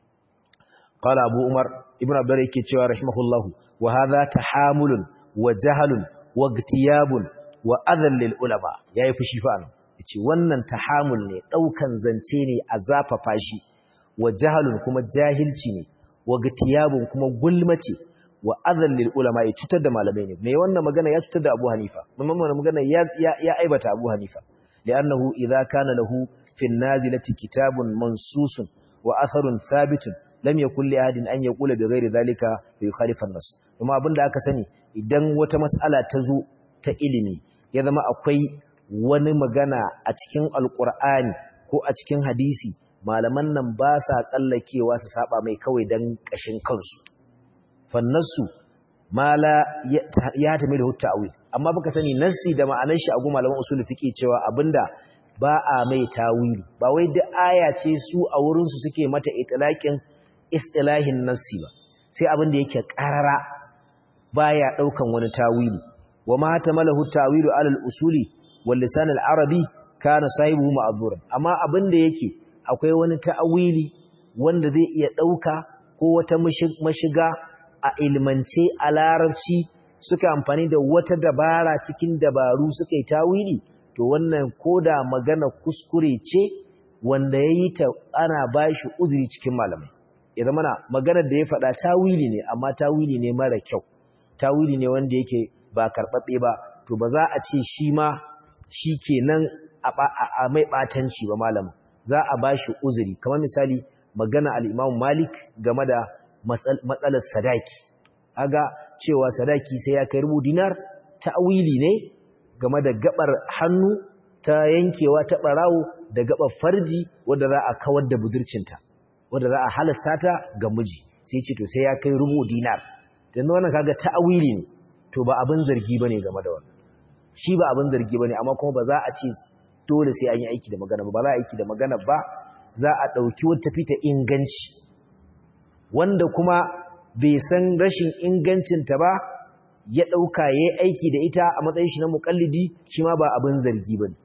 قال أبو عمر ابن عبد الله كيتشوا رحمه الله وهذا تحامل وجهل واغتياب وأذى للعلماء yayi fushi fa an yace wannan tahamul ne daukan zance ne a zafafa shi wa jahalun kuma jahilci ne wa gtiyabun kuma gulmace wa adhal lil ulama ya cutar da malamai ne me wannan magana ya cutar da Abu Hanifa mamman magana ya ya aibata Abu Hanifa li'annahu idza kana lahu fi an-nazilati kitabun mansusun wa atharun thabitun lam yakul li ahadin an yaqula bi ghairi zalika fi khalifa an-nas kuma abinda aka sani idan wata mas'ala ta zo ta ilimi ya zama akwai wani magana a cikin alqur'ani ko a cikin hadisi malaman nan ba sa tsallakewa su saba mai kawai dan kashin kansu fannasu mala ya tame da ta'wil amma baka sani nassi da ma'anar shi a gu malaman usul fiqi cewa abinda ba a mai tawili ba wai duk aya ce su a wurin su suke mata itlaqin istilahin nassi ba sai abin da yake karara baya daukan wani tawili wa ma tamalahu tawilu ala al-usuli wal lisan al-arabi kana sahibu ma'dhuran amma abin da yake akwai wani ta'awili wanda zai iya dauka ko wata mashiga a ilmance a larabci suka amfani da wata dabara cikin dabaru suka yi tawili to wannan koda magana kuskure ce wanda yayi ta ana bashi uzuri cikin malamai ya zama na maganar da ya faɗa tawili ne amma tawili ne mara kyau tawili ne wanda yake ba karɓaɓɓe ba to ba za a ce shi ma shi kenan a mai ɓatanci ba malamin za a ba shi uzuri kamar misali magana al'imam malik game da matsalar sadaki aga cewa sadaki sai ya kai rubu dinar tawili ne game da gabar hannu ta yankewa ta ɓarawo da gabar farji wadda za a kawar da budurcinta wanda za a halasta ta ga miji sai ce to sai ya kai rubu dinar dan wannan kaga ta'awili ne to ba abin zargi bane game da wannan shi ba abin zargi bane amma kuma ba za a ce dole sai an yi aiki da magana ba ba za a aiki da magana ba za a dauki wata fita inganci wanda kuma bai san rashin ingancin ta ba ya dauka yayi aiki da ita a matsayin shi na muqallidi shi ma ba abin zargi bane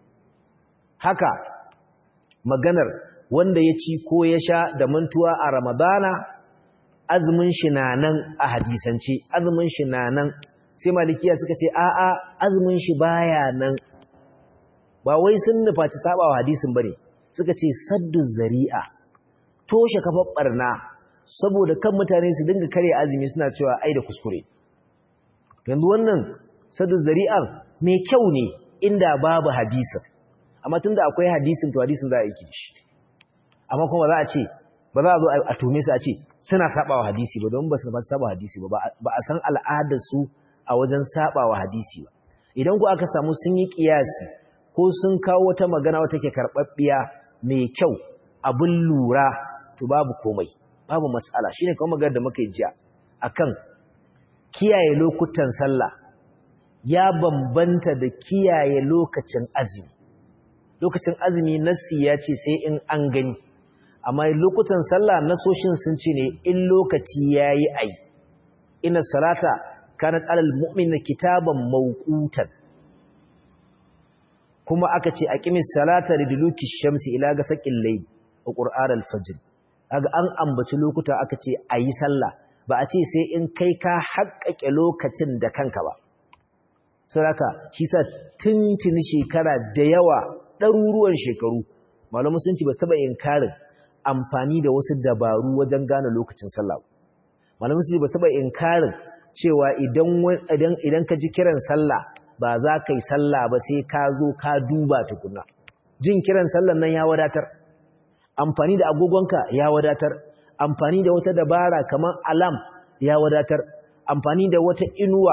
haka maganar wanda ya ci ko ya sha da mantuwa a Ramadana azumin shi na nan a hadisance azumin shi na nan sai malikiya suka ce a'a azumin shi baya nan ba wai sun nufaci sabawa hadisin bane suka ce saddu zari'a toshe kafar barna saboda kan mutane su dinga kare azumi suna cewa ai da kuskure yanzu wannan saddu zari'an mai kyau ne inda babu hadisin amma tunda akwai hadisin to hadisin za a yi shi amma kuma za a ce ba za a zo a tume su a ce suna sabawa hadisi ba don ba su ba saba hadisi ba ba a san al'adar su a wajen sabawa hadisi ba idan ku aka samu sun yi kiyasi ko sun kawo wata magana wata ke karɓaɓɓiya mai kyau abin lura to babu komai babu matsala shine kuma magana da muka yi jiya akan kiyaye lokutan sallah ya bambanta da kiyaye lokacin azumi lokacin azumi nassi ya ce sai in an gani amma lokutan sallah nasoshin sun ce ne in lokaci yayi ai ina salata kanat alal mu'min kitaban mawqutan kuma aka ce aqimis salata liduluki shamsi ila gasaqil layl wa qur'an al-fajr kaga an ambaci lokuta aka ce ayi sallah ba a ce sai in kai ka haƙƙaƙe lokacin da kanka ba saboda shi sa tuntuni shekara da yawa ɗaruruwan shekaru malamu sun ci ba su taɓa inkarin amfani da wasu dabaru wajen gane lokacin sallah malamu sun ci ba su taɓa inkarin cewa idan idan ka ji kiran sallah ba za ka yi sallah ba sai ka zo ka duba tukuna jin kiran sallan nan ya wadatar amfani da agogonka ya wadatar amfani da wata dabara kamar alam ya wadatar amfani da wata inuwa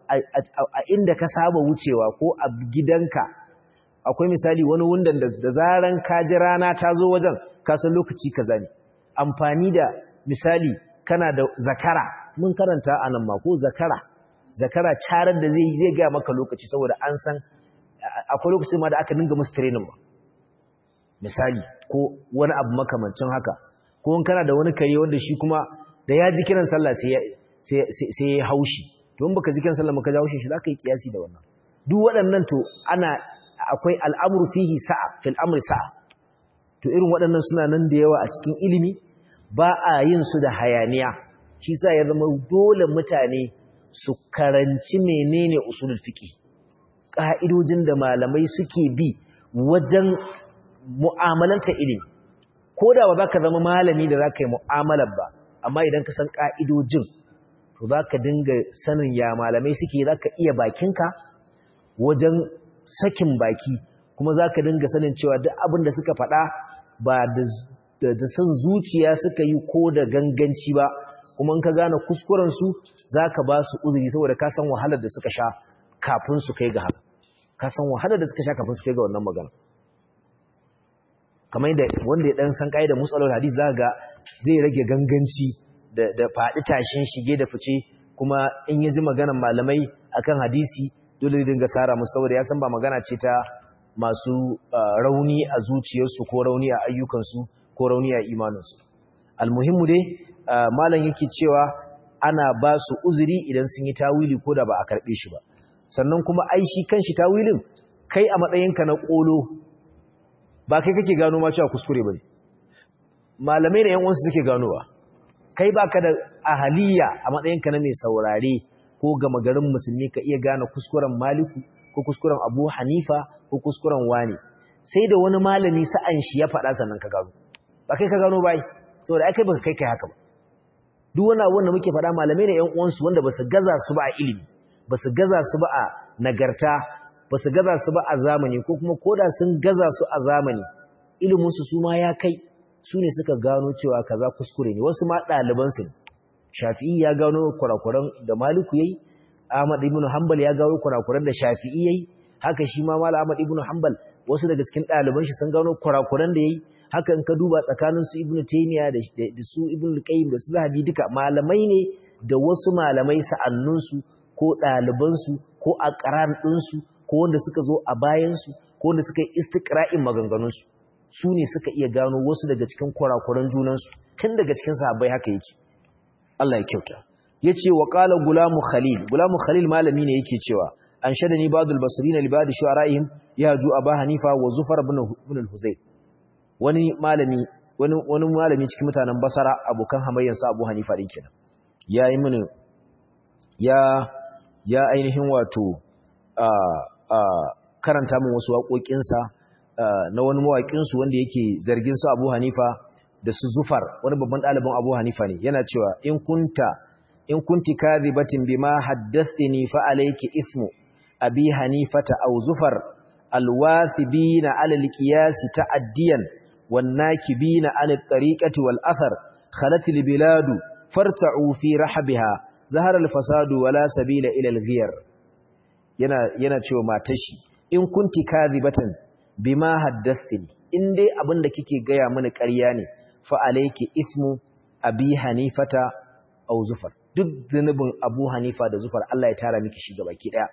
a inda ka saba wucewa ko a gidanka akwai misali wani wundan da zaran ka ji rana ta zo wajen kasan lokaci kaza ne amfani da misali kana da zakara mun karanta a nan ma ko zakara zakara carar da zai zai ga maka lokaci saboda an san akwai lokaci ma da aka dinga musu training ba misali ko wani abu makamancin haka ko in kana da wani kare wanda shi kuma da ya ji kiran sallah sai ya sai ya haushi to in baka ji kiran sallah maka ji haushin shi zaka yi kiyasi da wannan duk waɗannan to ana akwai al'amru fihi sa'a fil amri sa'a to irin waɗannan suna nan da yawa a cikin ilimi ba a yin su da hayaniya shi sa ya zama dole mutane su karanci menene usulul fiqi ka'idojin da malamai suke bi wajen mu'amalanta ilimi ko da ba za ka zama malami da za ka yi mu'amalar ba amma idan ka san ka'idojin to za ka dinga sanin ya malamai suke za ka iya bakinka wajen sakin baki kuma za ka dinga sanin cewa duk abin da suka faɗa ba da san zuciya suka yi ko da ganganci ba kuma in ka gane kuskurensu za ka ba su uzuri saboda ka san wahalar da suka sha kafin su kai ga haka ka san wahalar da suka sha kafin su kai ga wannan magana kamar yadda wanda ya dan san da musalar hadisi za ga zai rage ganganci da faɗi tashin shige da fice kuma in ya ji maganar malamai akan hadisi dole ne dinga sara musu saboda ya san ba magana ce ta masu rauni a zuciyarsu ko rauni a ayyukansu ko rauni a imaninsu almuhimmu dai malam yake cewa ana ba su uzuri idan sun yi tawili ko da ba a karɓe shi ba sannan kuma ai shi kanshi tawilin kai a matsayinka na ƙolo ba kai kake gano ma cewa kuskure ba ne malamai da yan uwansu suke ganowa kai baka da ahaliya a matsayinka na mai saurare ko gama garin musulmi ka iya gane kuskuren maliku ko kuskuren abu hanifa ko kuskuren wani sai da wani malami sa'an shi ya faɗa sannan ka gano ba kai ka gano bai saboda ai kai baka kai kai haka ba duk wani abu wanda muke faɗa malamai ne ƴan uwansu wanda ba su gaza su ba a ilimi ba su gaza su ba a nagarta ba su gaza su ba a zamani ko kuma koda sun gaza su a zamani iliminsu su ma ya kai su ne suka gano cewa kaza kuskure ne wasu ma ɗalibansu ne shafi'i ya gano kurakuran da maliku yayi ahmad ibn hanbal ya gano kurakuran da shafi'i yayi haka shi ma malam ahmad ibn hanbal wasu daga cikin ɗaliban shi sun gano kurakuran da yayi haka in ka duba tsakanin su ibn taymiya da su ibn qayyim da su zahabi duka malamai ne da wasu malamai sa'annun su ko ɗaliban su ko aqran din su ko wanda suka zo a bayan su ko wanda suka yi istiqra'in maganganun su su ne suka iya gano wasu daga cikin kurakuran junan su tun daga cikin sahabbai haka yake Allah ya kyauta yace wa qala gulamu khalil gulamu khalil malami ne yake cewa an shadani ba'dul basrina li ba'd shu'ara'ihim yaju aba hanifa wa zufar ibn ibn al-huzayl wani malami wani wani malami cikin mutanen basara abokan hamayyan sa abu hanifa din kenan yayi mini ya ya ainihin wato a a karanta min wasu waƙoƙinsa na wani mawaƙinsu wanda yake zargin su Abu Hanifa da su Zufar wani babban ɗalibin Abu Hanifa ne yana cewa in kunta in kunti kadhibatin bima haddathani fa alayki ithmu abi hanifata aw zufar alwathibina ala alqiyas ta'addiyan wan nakibina ala at-tariqati wal athar khalat albilad farta'u fi rahbiha zahara alfasadu wala sabila ila alghiyar yana yana cewa matashi in kunti kadhibatan bima haddathani in dai abinda kike gaya mini ƙarya ne fa alayki ithmu abi hanifata aw zufar duk zunubin Abu Hanifa da Zufar Allah ya tara miki shi gabaki daya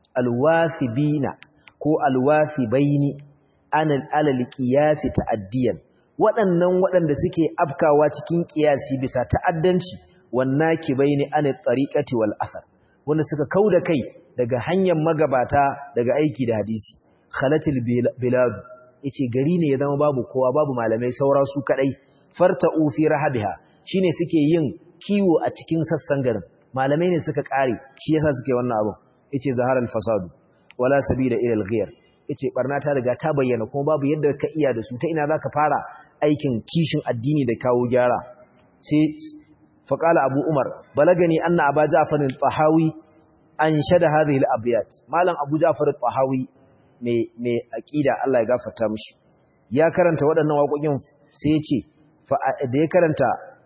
alwasibina ko alwasibaini anal alal qiyasi ta'addiyan waɗannan waɗanda suke afkawa cikin qiyasi bisa ta'addanci wanna kibaini anil tariqati wal athar wanda suka kauda kai daga hanyar magabata daga aiki da hadisi khalatil bilad yace gari ne ya zama babu kowa babu malamai saura su kadai farta'u fi rahabiha shine suke yin kiwo a cikin sassan garin malamai ne suka kare shi yasa suke wannan abu yace zaharal fasadu wala sabila ila al-ghayr yace barna ta riga ta bayyana kuma babu yadda ka iya da su ta ina zaka fara aikin kishin addini da kawo gyara sai faqala abu umar balagani anna aba ja'far al-tahawi anshada hadhihi al-abyat malam abu ja'far al-tahawi mai mai aqida Allah ya gafarta mishi ya karanta waɗannan waƙoƙin sai yace fa da ya karanta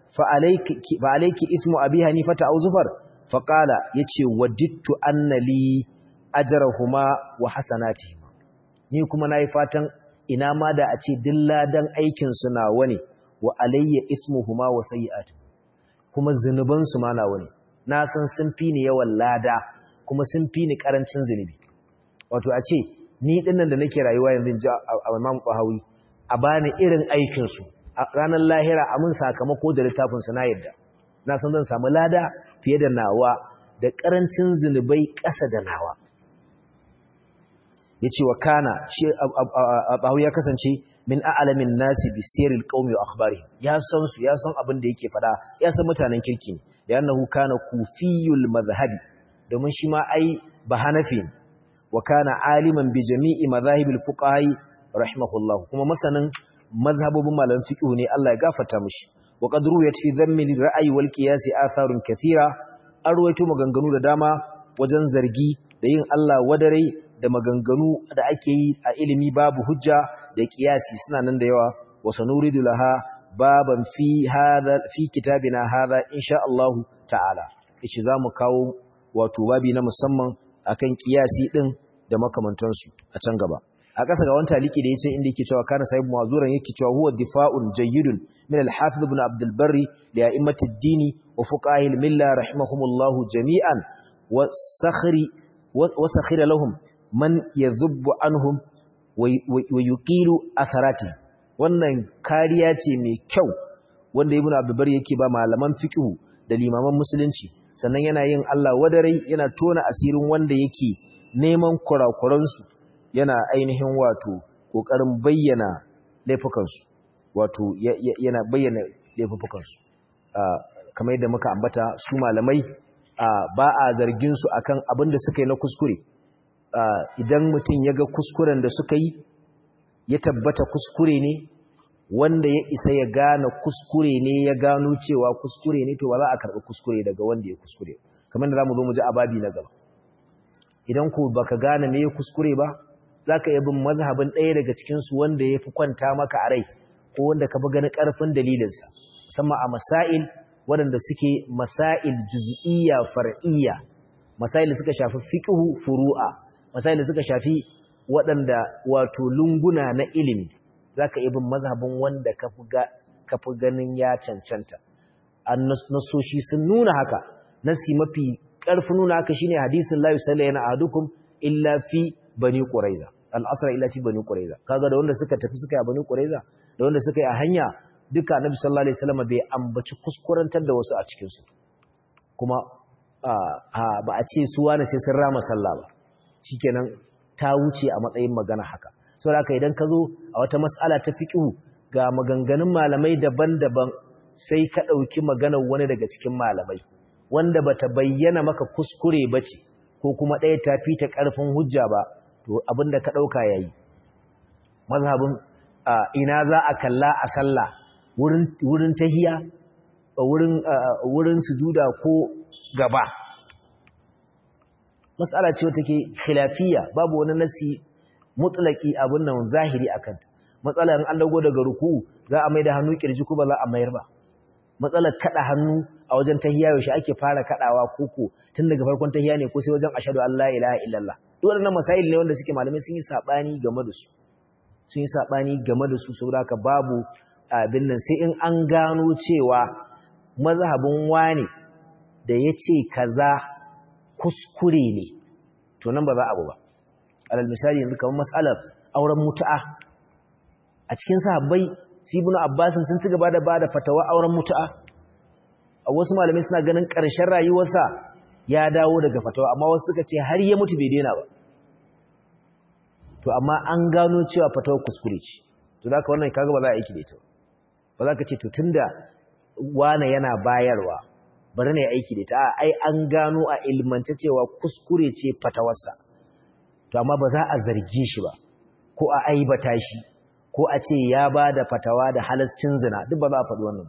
fa'alaiki ismu abi hanifata au zufar faƙala ya ce wadittu annali ajarahuma wa hasanati ni kuma na yi fatan ina ma da a ce dilladan aikinsu na wani wa alayya ismuhuma wa sayi'at kuma zunubansu ma na wani na san sun fi ni yawan lada kuma sun fi ni ƙarancin zunubi wato a ce ni ɗinnan da nake rayuwa yanzu ji a imam ƙwahawi a bani irin aikinsu ranar lahira a mun sakamako da littafinsa na yadda na san zan samu lada fiye da nawa da ƙarancin zunubai ƙasa da nawa ya ce wa kana shi abu ya kasance min a'alamin nasi bi sirril qaumi wa akhbari ya san su ya san abin da yake fada ya san mutanen kirki ne da annahu kana kufiyul madhhabi domin shi ma ai bahanafi wa kana aliman bi jami'i madhahibil fuqaha rahimahullah kuma masanin mazhabobin malaman fiqh ne Allah ya gafarta mishi wa qad ruwayat fi dhammi ra'yi wal qiyas atharun kathira arwayto maganganu da dama wajen zargi da yin Allah wadare da maganganu da ake yi a ilimi babu hujja da qiyasi suna nan da yawa wa sanuridu laha baban fi hadha fi kitabina hadha insha Allah ta'ala yace zamu kawo wato babi na musamman akan qiyasi din da makamantansu a can gaba a ƙasa ga wani taliki da ya ce inda yake cewa kana sahib mazuran yake cewa huwa difa'un jayyidun min al-hafiz ibn abd al-barri li a'immati ad-din wa fuqahi al-milla rahimahumullahu jami'an wa sakhri wa sakhira lahum man yadhubbu anhum wa yuqilu atharati wannan kariya ce mai kyau wanda ibn abd al-barri yake ba malaman fiqh da limaman musulunci sannan yana yin Allah wadarai yana tona asirin wanda yake neman kurakuransu yana ainihin wato ƙoƙarin bayyana laifukansu wato yana bayyana laifukansu kamar yadda muka ambata su malamai ba a zargin su akan abin da suka yi na kuskure idan mutum ya ga kuskuren da suka yi ya tabbata kuskure ne wanda ya isa ya gane kuskure ne ya gano cewa kuskure ne to ba za a karɓi kuskure daga wanda ya kuskure kamar da za mu zo mu ji ababi na gaba idan ku baka gane me ya kuskure ba za ka iya bin mazhabin ɗaya daga cikinsu wanda ya fi kwanta maka a rai ko wanda ka fi gani ƙarfin dalilinsa musamman a masail waɗanda suke masail juz'iyya far'iyya masail da suka shafi fiqhu furu'a masail da suka shafi waɗanda wato lunguna na ilimi za ka iya bin mazhabin wanda ka fi ganin ya cancanta an nasoshi sun nuna haka nasi mafi ƙarfin nuna haka shine hadisin la yusallayna ahadukum illa fi bani quraiza al-asra illa fi bani quraiza kaga da wanda suka tafi suka yi a bani quraiza da wanda suka yi a hanya duka annabi sallallahu alaihi wasallam bai ambaci kuskurantar da wasu a cikin su kuma ba a ce su wani sai sun rama sallah ba shikenan ta wuce a matsayin magana haka saboda haka idan ka zo a wata mas'ala ta fiqhu ga maganganun malamai daban-daban sai ka dauki maganar wani daga cikin malamai wanda bata bayyana maka kuskure bace ko kuma ɗaya ta fita ƙarfin hujja ba to abinda ka dauka yayi mazhabin ina za a kalla a sallah wurin wurin tahiya wurin wurin sujuda ko gaba mas'ala ce wata ke khilafiyya babu wani nasi mutlaki abin nan zahiri akan matsalar an dago daga ruku za a mai da hannu kirji ko ba za a mayar ba matsalar kada hannu a wajen tahiyya yaushe ake fara kadawa koko tun daga farkon tahiyya ne ko sai wajen ashhadu an la ilaha illallah duk wannan masail ne wanda suke malamai sun yi sabani game da su sun yi sabani game da su saboda haka babu abin nan sai in an gano cewa mazhabin wani da yace kaza kuskure ne to nan ba za abu ba alal misali yanzu kamar mas'alar auren mutu'a a cikin sahabbai sibunu abbasin sun ci gaba da bada fatawa auren mutu'a a wasu malamai suna ganin ƙarshen rayuwarsa ya dawo daga fatawa amma wasu suka ce har ya mutu bai daina ba to amma an gano cewa fatawar kuskure ce to da ka wannan kaga ba za a aiki da ita ba za ka ce to tunda wane yana bayarwa bari ne aiki da ita ai an gano a ilmance cewa kuskure ce fatawarsa to amma ba za a zarge shi ba ko a aibata shi ko a ce ya ba da fatawa da halascin zina duk ba za a faɗi wannan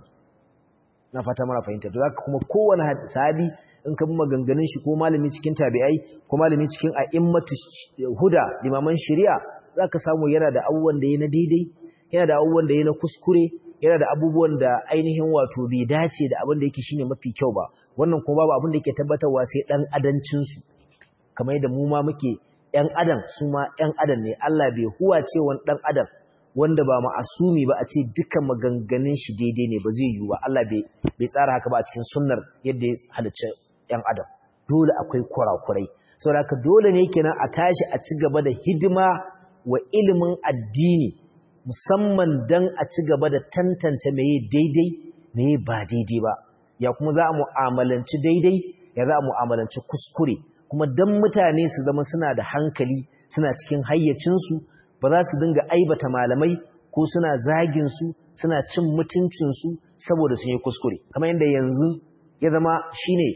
na fata mara fahimta to zaka kuma kowane sahabi in ka bi maganganun shi ko malami cikin tabi'ai ko malami cikin a'immatu huda limaman shari'a zaka samu yana da abubuwan da yayi na daidai yana da abubuwan da yayi na kuskure yana da abubuwan da ainihin wato bai dace da abin da yake shine mafi kyau ba wannan kuma babu abin da yake tabbatarwa sai dan adancin su kamar yadda mu ma muke ‘yan adam su ma ‘yan adam ne, Allah bai huwa ce wani ɗan adam wanda ba ma'asumi ba a ce duka maganganun shi daidai ne ba zai yi ba, Allah bai tsara haka ba a cikin sunnar yadda ya halicci ‘yan adam. Dole akwai kurakurai. Sau da dole ne kenan a tashi a ci gaba da hidima wa ilimin addini musamman don a ci gaba da tantance meye daidai meye ba daidai ba. Ya kuma za a mu'amalanci daidai ya za a mu'amalanci kuskure. kuma dan mutane su zama suna da hankali suna cikin hayyacinsu ba za su dinga aibata malamai ko suna zagin su suna cin mutuncinsu saboda sun yi kuskure kamar yadda yanzu ya zama shine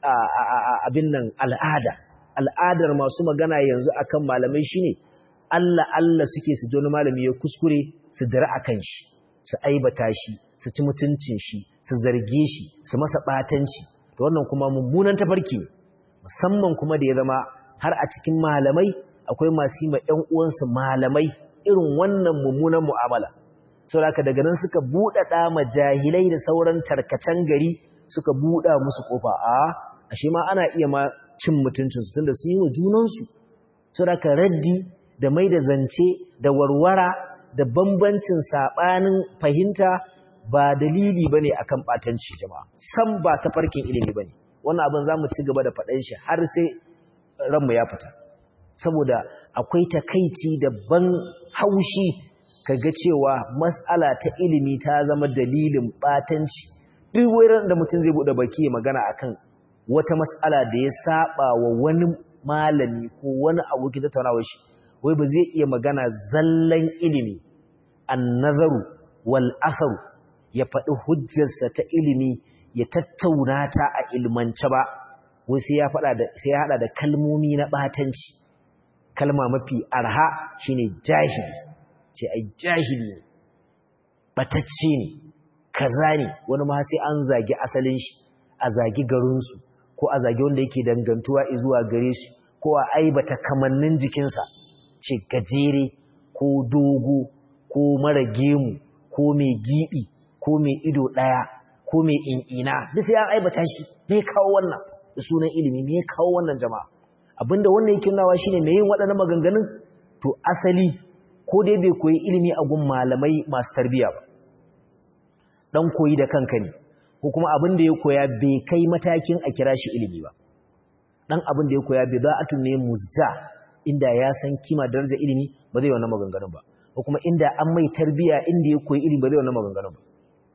abin nan al'ada al'adar masu magana yanzu akan malamai shine Allah Allah suke su ji wani malami ya kuskure su dara akan shi su aibata shi su ci mutuncin shi su zarge shi su masa batanci to wannan kuma mummunan tafarki ne musamman kuma da ya zama har a cikin malamai akwai masu yi ma ‘yan uwansu malamai irin wannan mummunan mu'amala. Sau da daga nan suka buɗaɗa ma jahilai da sauran tarkacen gari suka buɗa musu ƙofa a ashe ma ana iya ma cin mutuncinsu tunda sun yi wa junansu. Sau da raddi da mai da zance da warwara da bambancin saɓanin fahimta ba dalili ba ne akan ɓatanci jama'a, san ba ta farkin ilimi ba ne. wannan abin za mu ci gaba da faɗan shi har sai ranmu ya fita saboda akwai takaici da ban haushi kaga cewa mas'ala ta ilimi ta zama dalilin batanci duk wurin da mutum zai bude baki ya magana akan wata mas'ala da ya saba wa wani malami ko wani abokin tattaunawar shi wai ba zai iya magana zallan ilimi an-nazaru wal atharu ya faɗi hujjarsa ta ilimi ya tattauna ta a ilmance ba wai sai ya faɗa da sai ya hada da kalmomi na batanci kalma mafi arha shine jahili ce ai jahili ne batacce ne kaza ne wani ma sai an zagi asalin shi a zagi garin su ko a zagi wanda yake dangantuwa zuwa gare shi ko a aibata kamannin jikinsa ce gajere ko dogo ko mara gemu ko mai gibi ko mai ido ɗaya ko mai in'ina duk sai an aibata shi me kawo wannan da sunan ilimi me kawo wannan jama'a abinda wannan yake nawa shine me yin waɗannan maganganun to asali ko dai bai koyi ilimi a gun malamai masu tarbiya ba dan koyi da kanka ne ko kuma abin da ya koya bai kai matakin a kira shi ilimi ba dan abin da ya koya bai za'atun ne muzja inda ya san kima darajar ilimi ba zai wannan maganganun ba ko kuma inda an mai tarbiya inda ya koyi ilimi ba zai wannan maganganun ba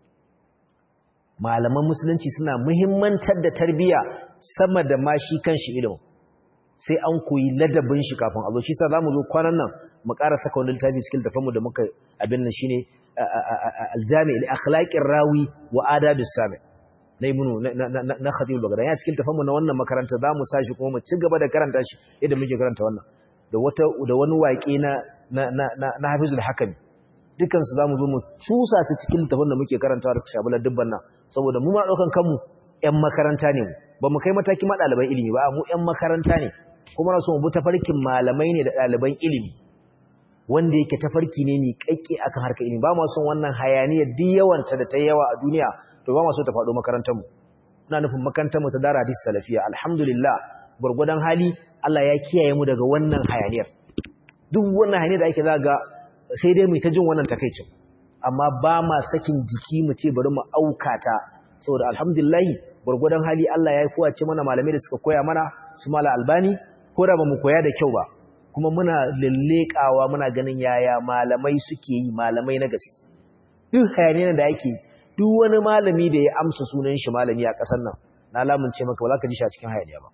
malaman musulunci suna muhimmantar da tarbiya sama da ma shi kanshi ilimin sai an koyi ladabin shi kafin a zo shi sa zamu zo kwanan nan mu ƙara saka wani littafi cikin tafanmu da muka abin nan shine aljami li akhlaqir rawi wa adabis sami na ibnu na khatib al-baghdadi ya cikin tafanmu na wannan makaranta zamu sashi kuma mu ci gaba da karanta shi yadda muke karanta wannan da wata da wani waƙe na na na na Hafizul Hakami dukan su zamu zo mu cusa su cikin littafin da muke karantawa da shabular dubban nan saboda mu ma daukan kanmu ƴan makaranta ne mu ba mu kai mataki ma ɗaliban ilimi ba mu ƴan makaranta ne kuma na so mu bi tafarkin malamai ne da ɗaliban ilimi wanda yake tafarki ne ni kakke akan harkar ilimi ba mu son wannan hayaniyar duk yawanta da ta yawa a duniya to ba mu so ta faɗo makarantar mu ina nufin makarantar mu ta dara hadis salafiya alhamdulillah gurgudan hali Allah ya kiyaye mu daga wannan hayaniyar duk wannan hayaniyar da ake zaga sai dai mu ta jin wannan takeicin amma ba ma sakin jiki mu ce bari mu aukata saboda alhamdulillah gurgudan hali Allah ya kowace mana malamai da suka koya mana su mala albani ko da ba mu koya da kyau ba kuma muna lallekawa muna ganin yaya malamai suke yi malamai na gaske duk hayaniyar da ake duk wani malami da ya amsa sunan shi malami a ƙasar nan na lamunce maka ba za ka ji shi a cikin hayaniya ba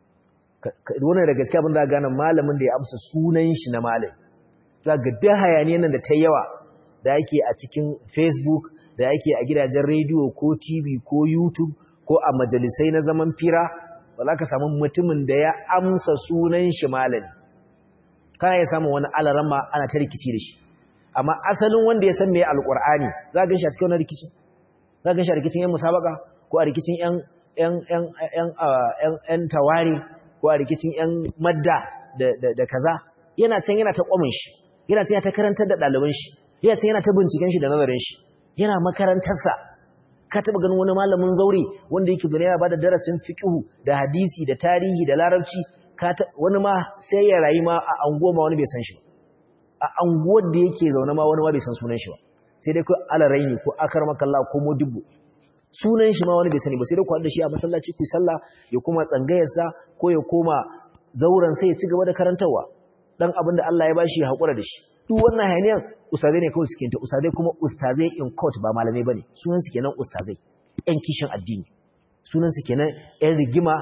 wannan da gaske abin da gane malamin da ya amsa sunan shi na malami za ga duk hayaniyar nan da ta yawa da ake a cikin facebook da ake a gidajen rediyo ko tv ko youtube ko a majalisai na zaman fira ba za ka samu mutumin da ya amsa sunan shi malami kana ya samu wani alarama ana ta rikici da shi amma asalin wanda ya san me alqur'ani za ga shi a cikin wannan rikici za ga shi a rikicin yan musabaka ko a rikicin yan yan yan yan yan yan tawari ko a rikicin yan madda da da kaza yana can yana ta kwamin shi yana can yana ta karantar da ɗaliban shi yana can yana ta binciken shi da nazarin shi yana makarantarsa ka taɓa ganin wani malamin zaure wanda yake duniya ba da darasin fiqhu da hadisi da tarihi da larabci wani ma sai ya rayu ma a anguwa ma wani bai san shi a anguwar da yake zaune ma wani ma bai san sunan shi ba sai dai ko alaraini ko akar makalla ko modibbo sunan shi ma wani bai sani ba sai dai ku da shi a masallaci ku sallah ya kuma tsangayarsa ko ya koma zauren sai ya ci gaba da karantarwa dan abin da Allah ya bashi ya hakura da shi duk wannan hayaniyar ustazai ne kawai suke ta ustazai kuma ustazai in court ba malamai bane sunan su kenan ustazai yan kishin addini sunansu kenan ‘yan rigima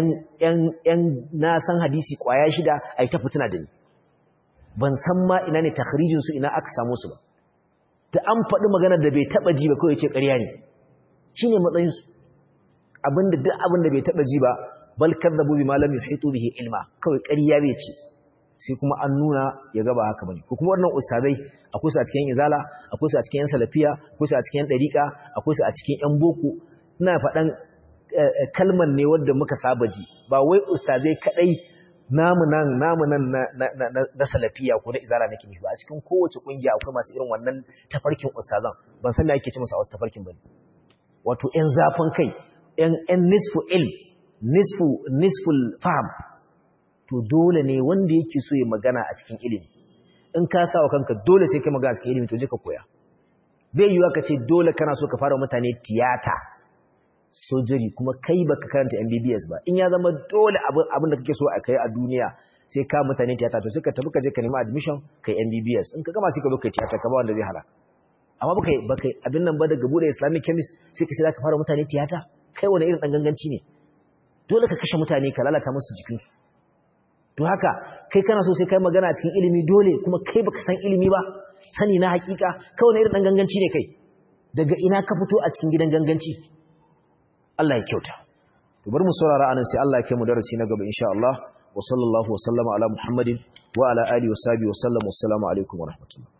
‘yan na san hadisi kwaya shida a yi ta fitina da ni ban san ma ina ne takharijinsu ina aka samu su ba ta an faɗi magana da bai taɓa ji ba kawai ce ƙarya ne shi ne matsayinsu abinda duk abinda bai taɓa ji ba balkar da bubi malam ya haito bihi ilma kawai ƙarya bai ce sai kuma an nuna ya gaba haka bane ko kuma wannan ustazai akwai su a cikin izala akwai su a cikin yan salafiya akwai su a cikin yan dariqa akwai su a cikin yan boko ina faɗan kalman ne wanda muka saba ji ba wai ustazai kadai namu nan namu nan na salafiya ko na izala nake nufi ba a cikin kowace kungiya akwai masu irin wannan tafarkin ustazan ban san me ake ce musu a wasu tafarkin bane wato yan zafin kai yan yan nisfu ilm nisfu nisful fahm to dole ne wanda yake so ya magana a cikin ilimi in ka sa wa kanka dole sai kai magana a cikin ilimi to je ka koya bai yiwa ka ce dole kana so ka fara mutane tiyata sojiri kuma kai baka karanta MBBS ba in ya zama dole abin da kake so a kai a duniya sai ka mutane tiyata to sai ka tafi ka je ka nemi admission kai MBBS in ka gama sai ka zo kai tiyata ka ba wanda zai hala amma baka baka abin nan ba daga bude Islamic chemist sai ka sai ka fara mutane tiyata kai wani irin dan ganganci ne dole ka kashe mutane ka lalata musu jikinsu to haka kai kana so sai kai magana a cikin ilimi dole kuma kai baka san ilimi ba sani na hakika kai wani irin dan ganganci ne kai daga ina ka fito a cikin gidan ganganci Allah ya kyauta to bari mu saurara anan sai Allah ya kai mu darasi na gaba insha Allah wa sallallahu wa sallama ala muhammadin wa ala alihi wa sahbihi wa sallam wassalamu alaikum wa rahmatullah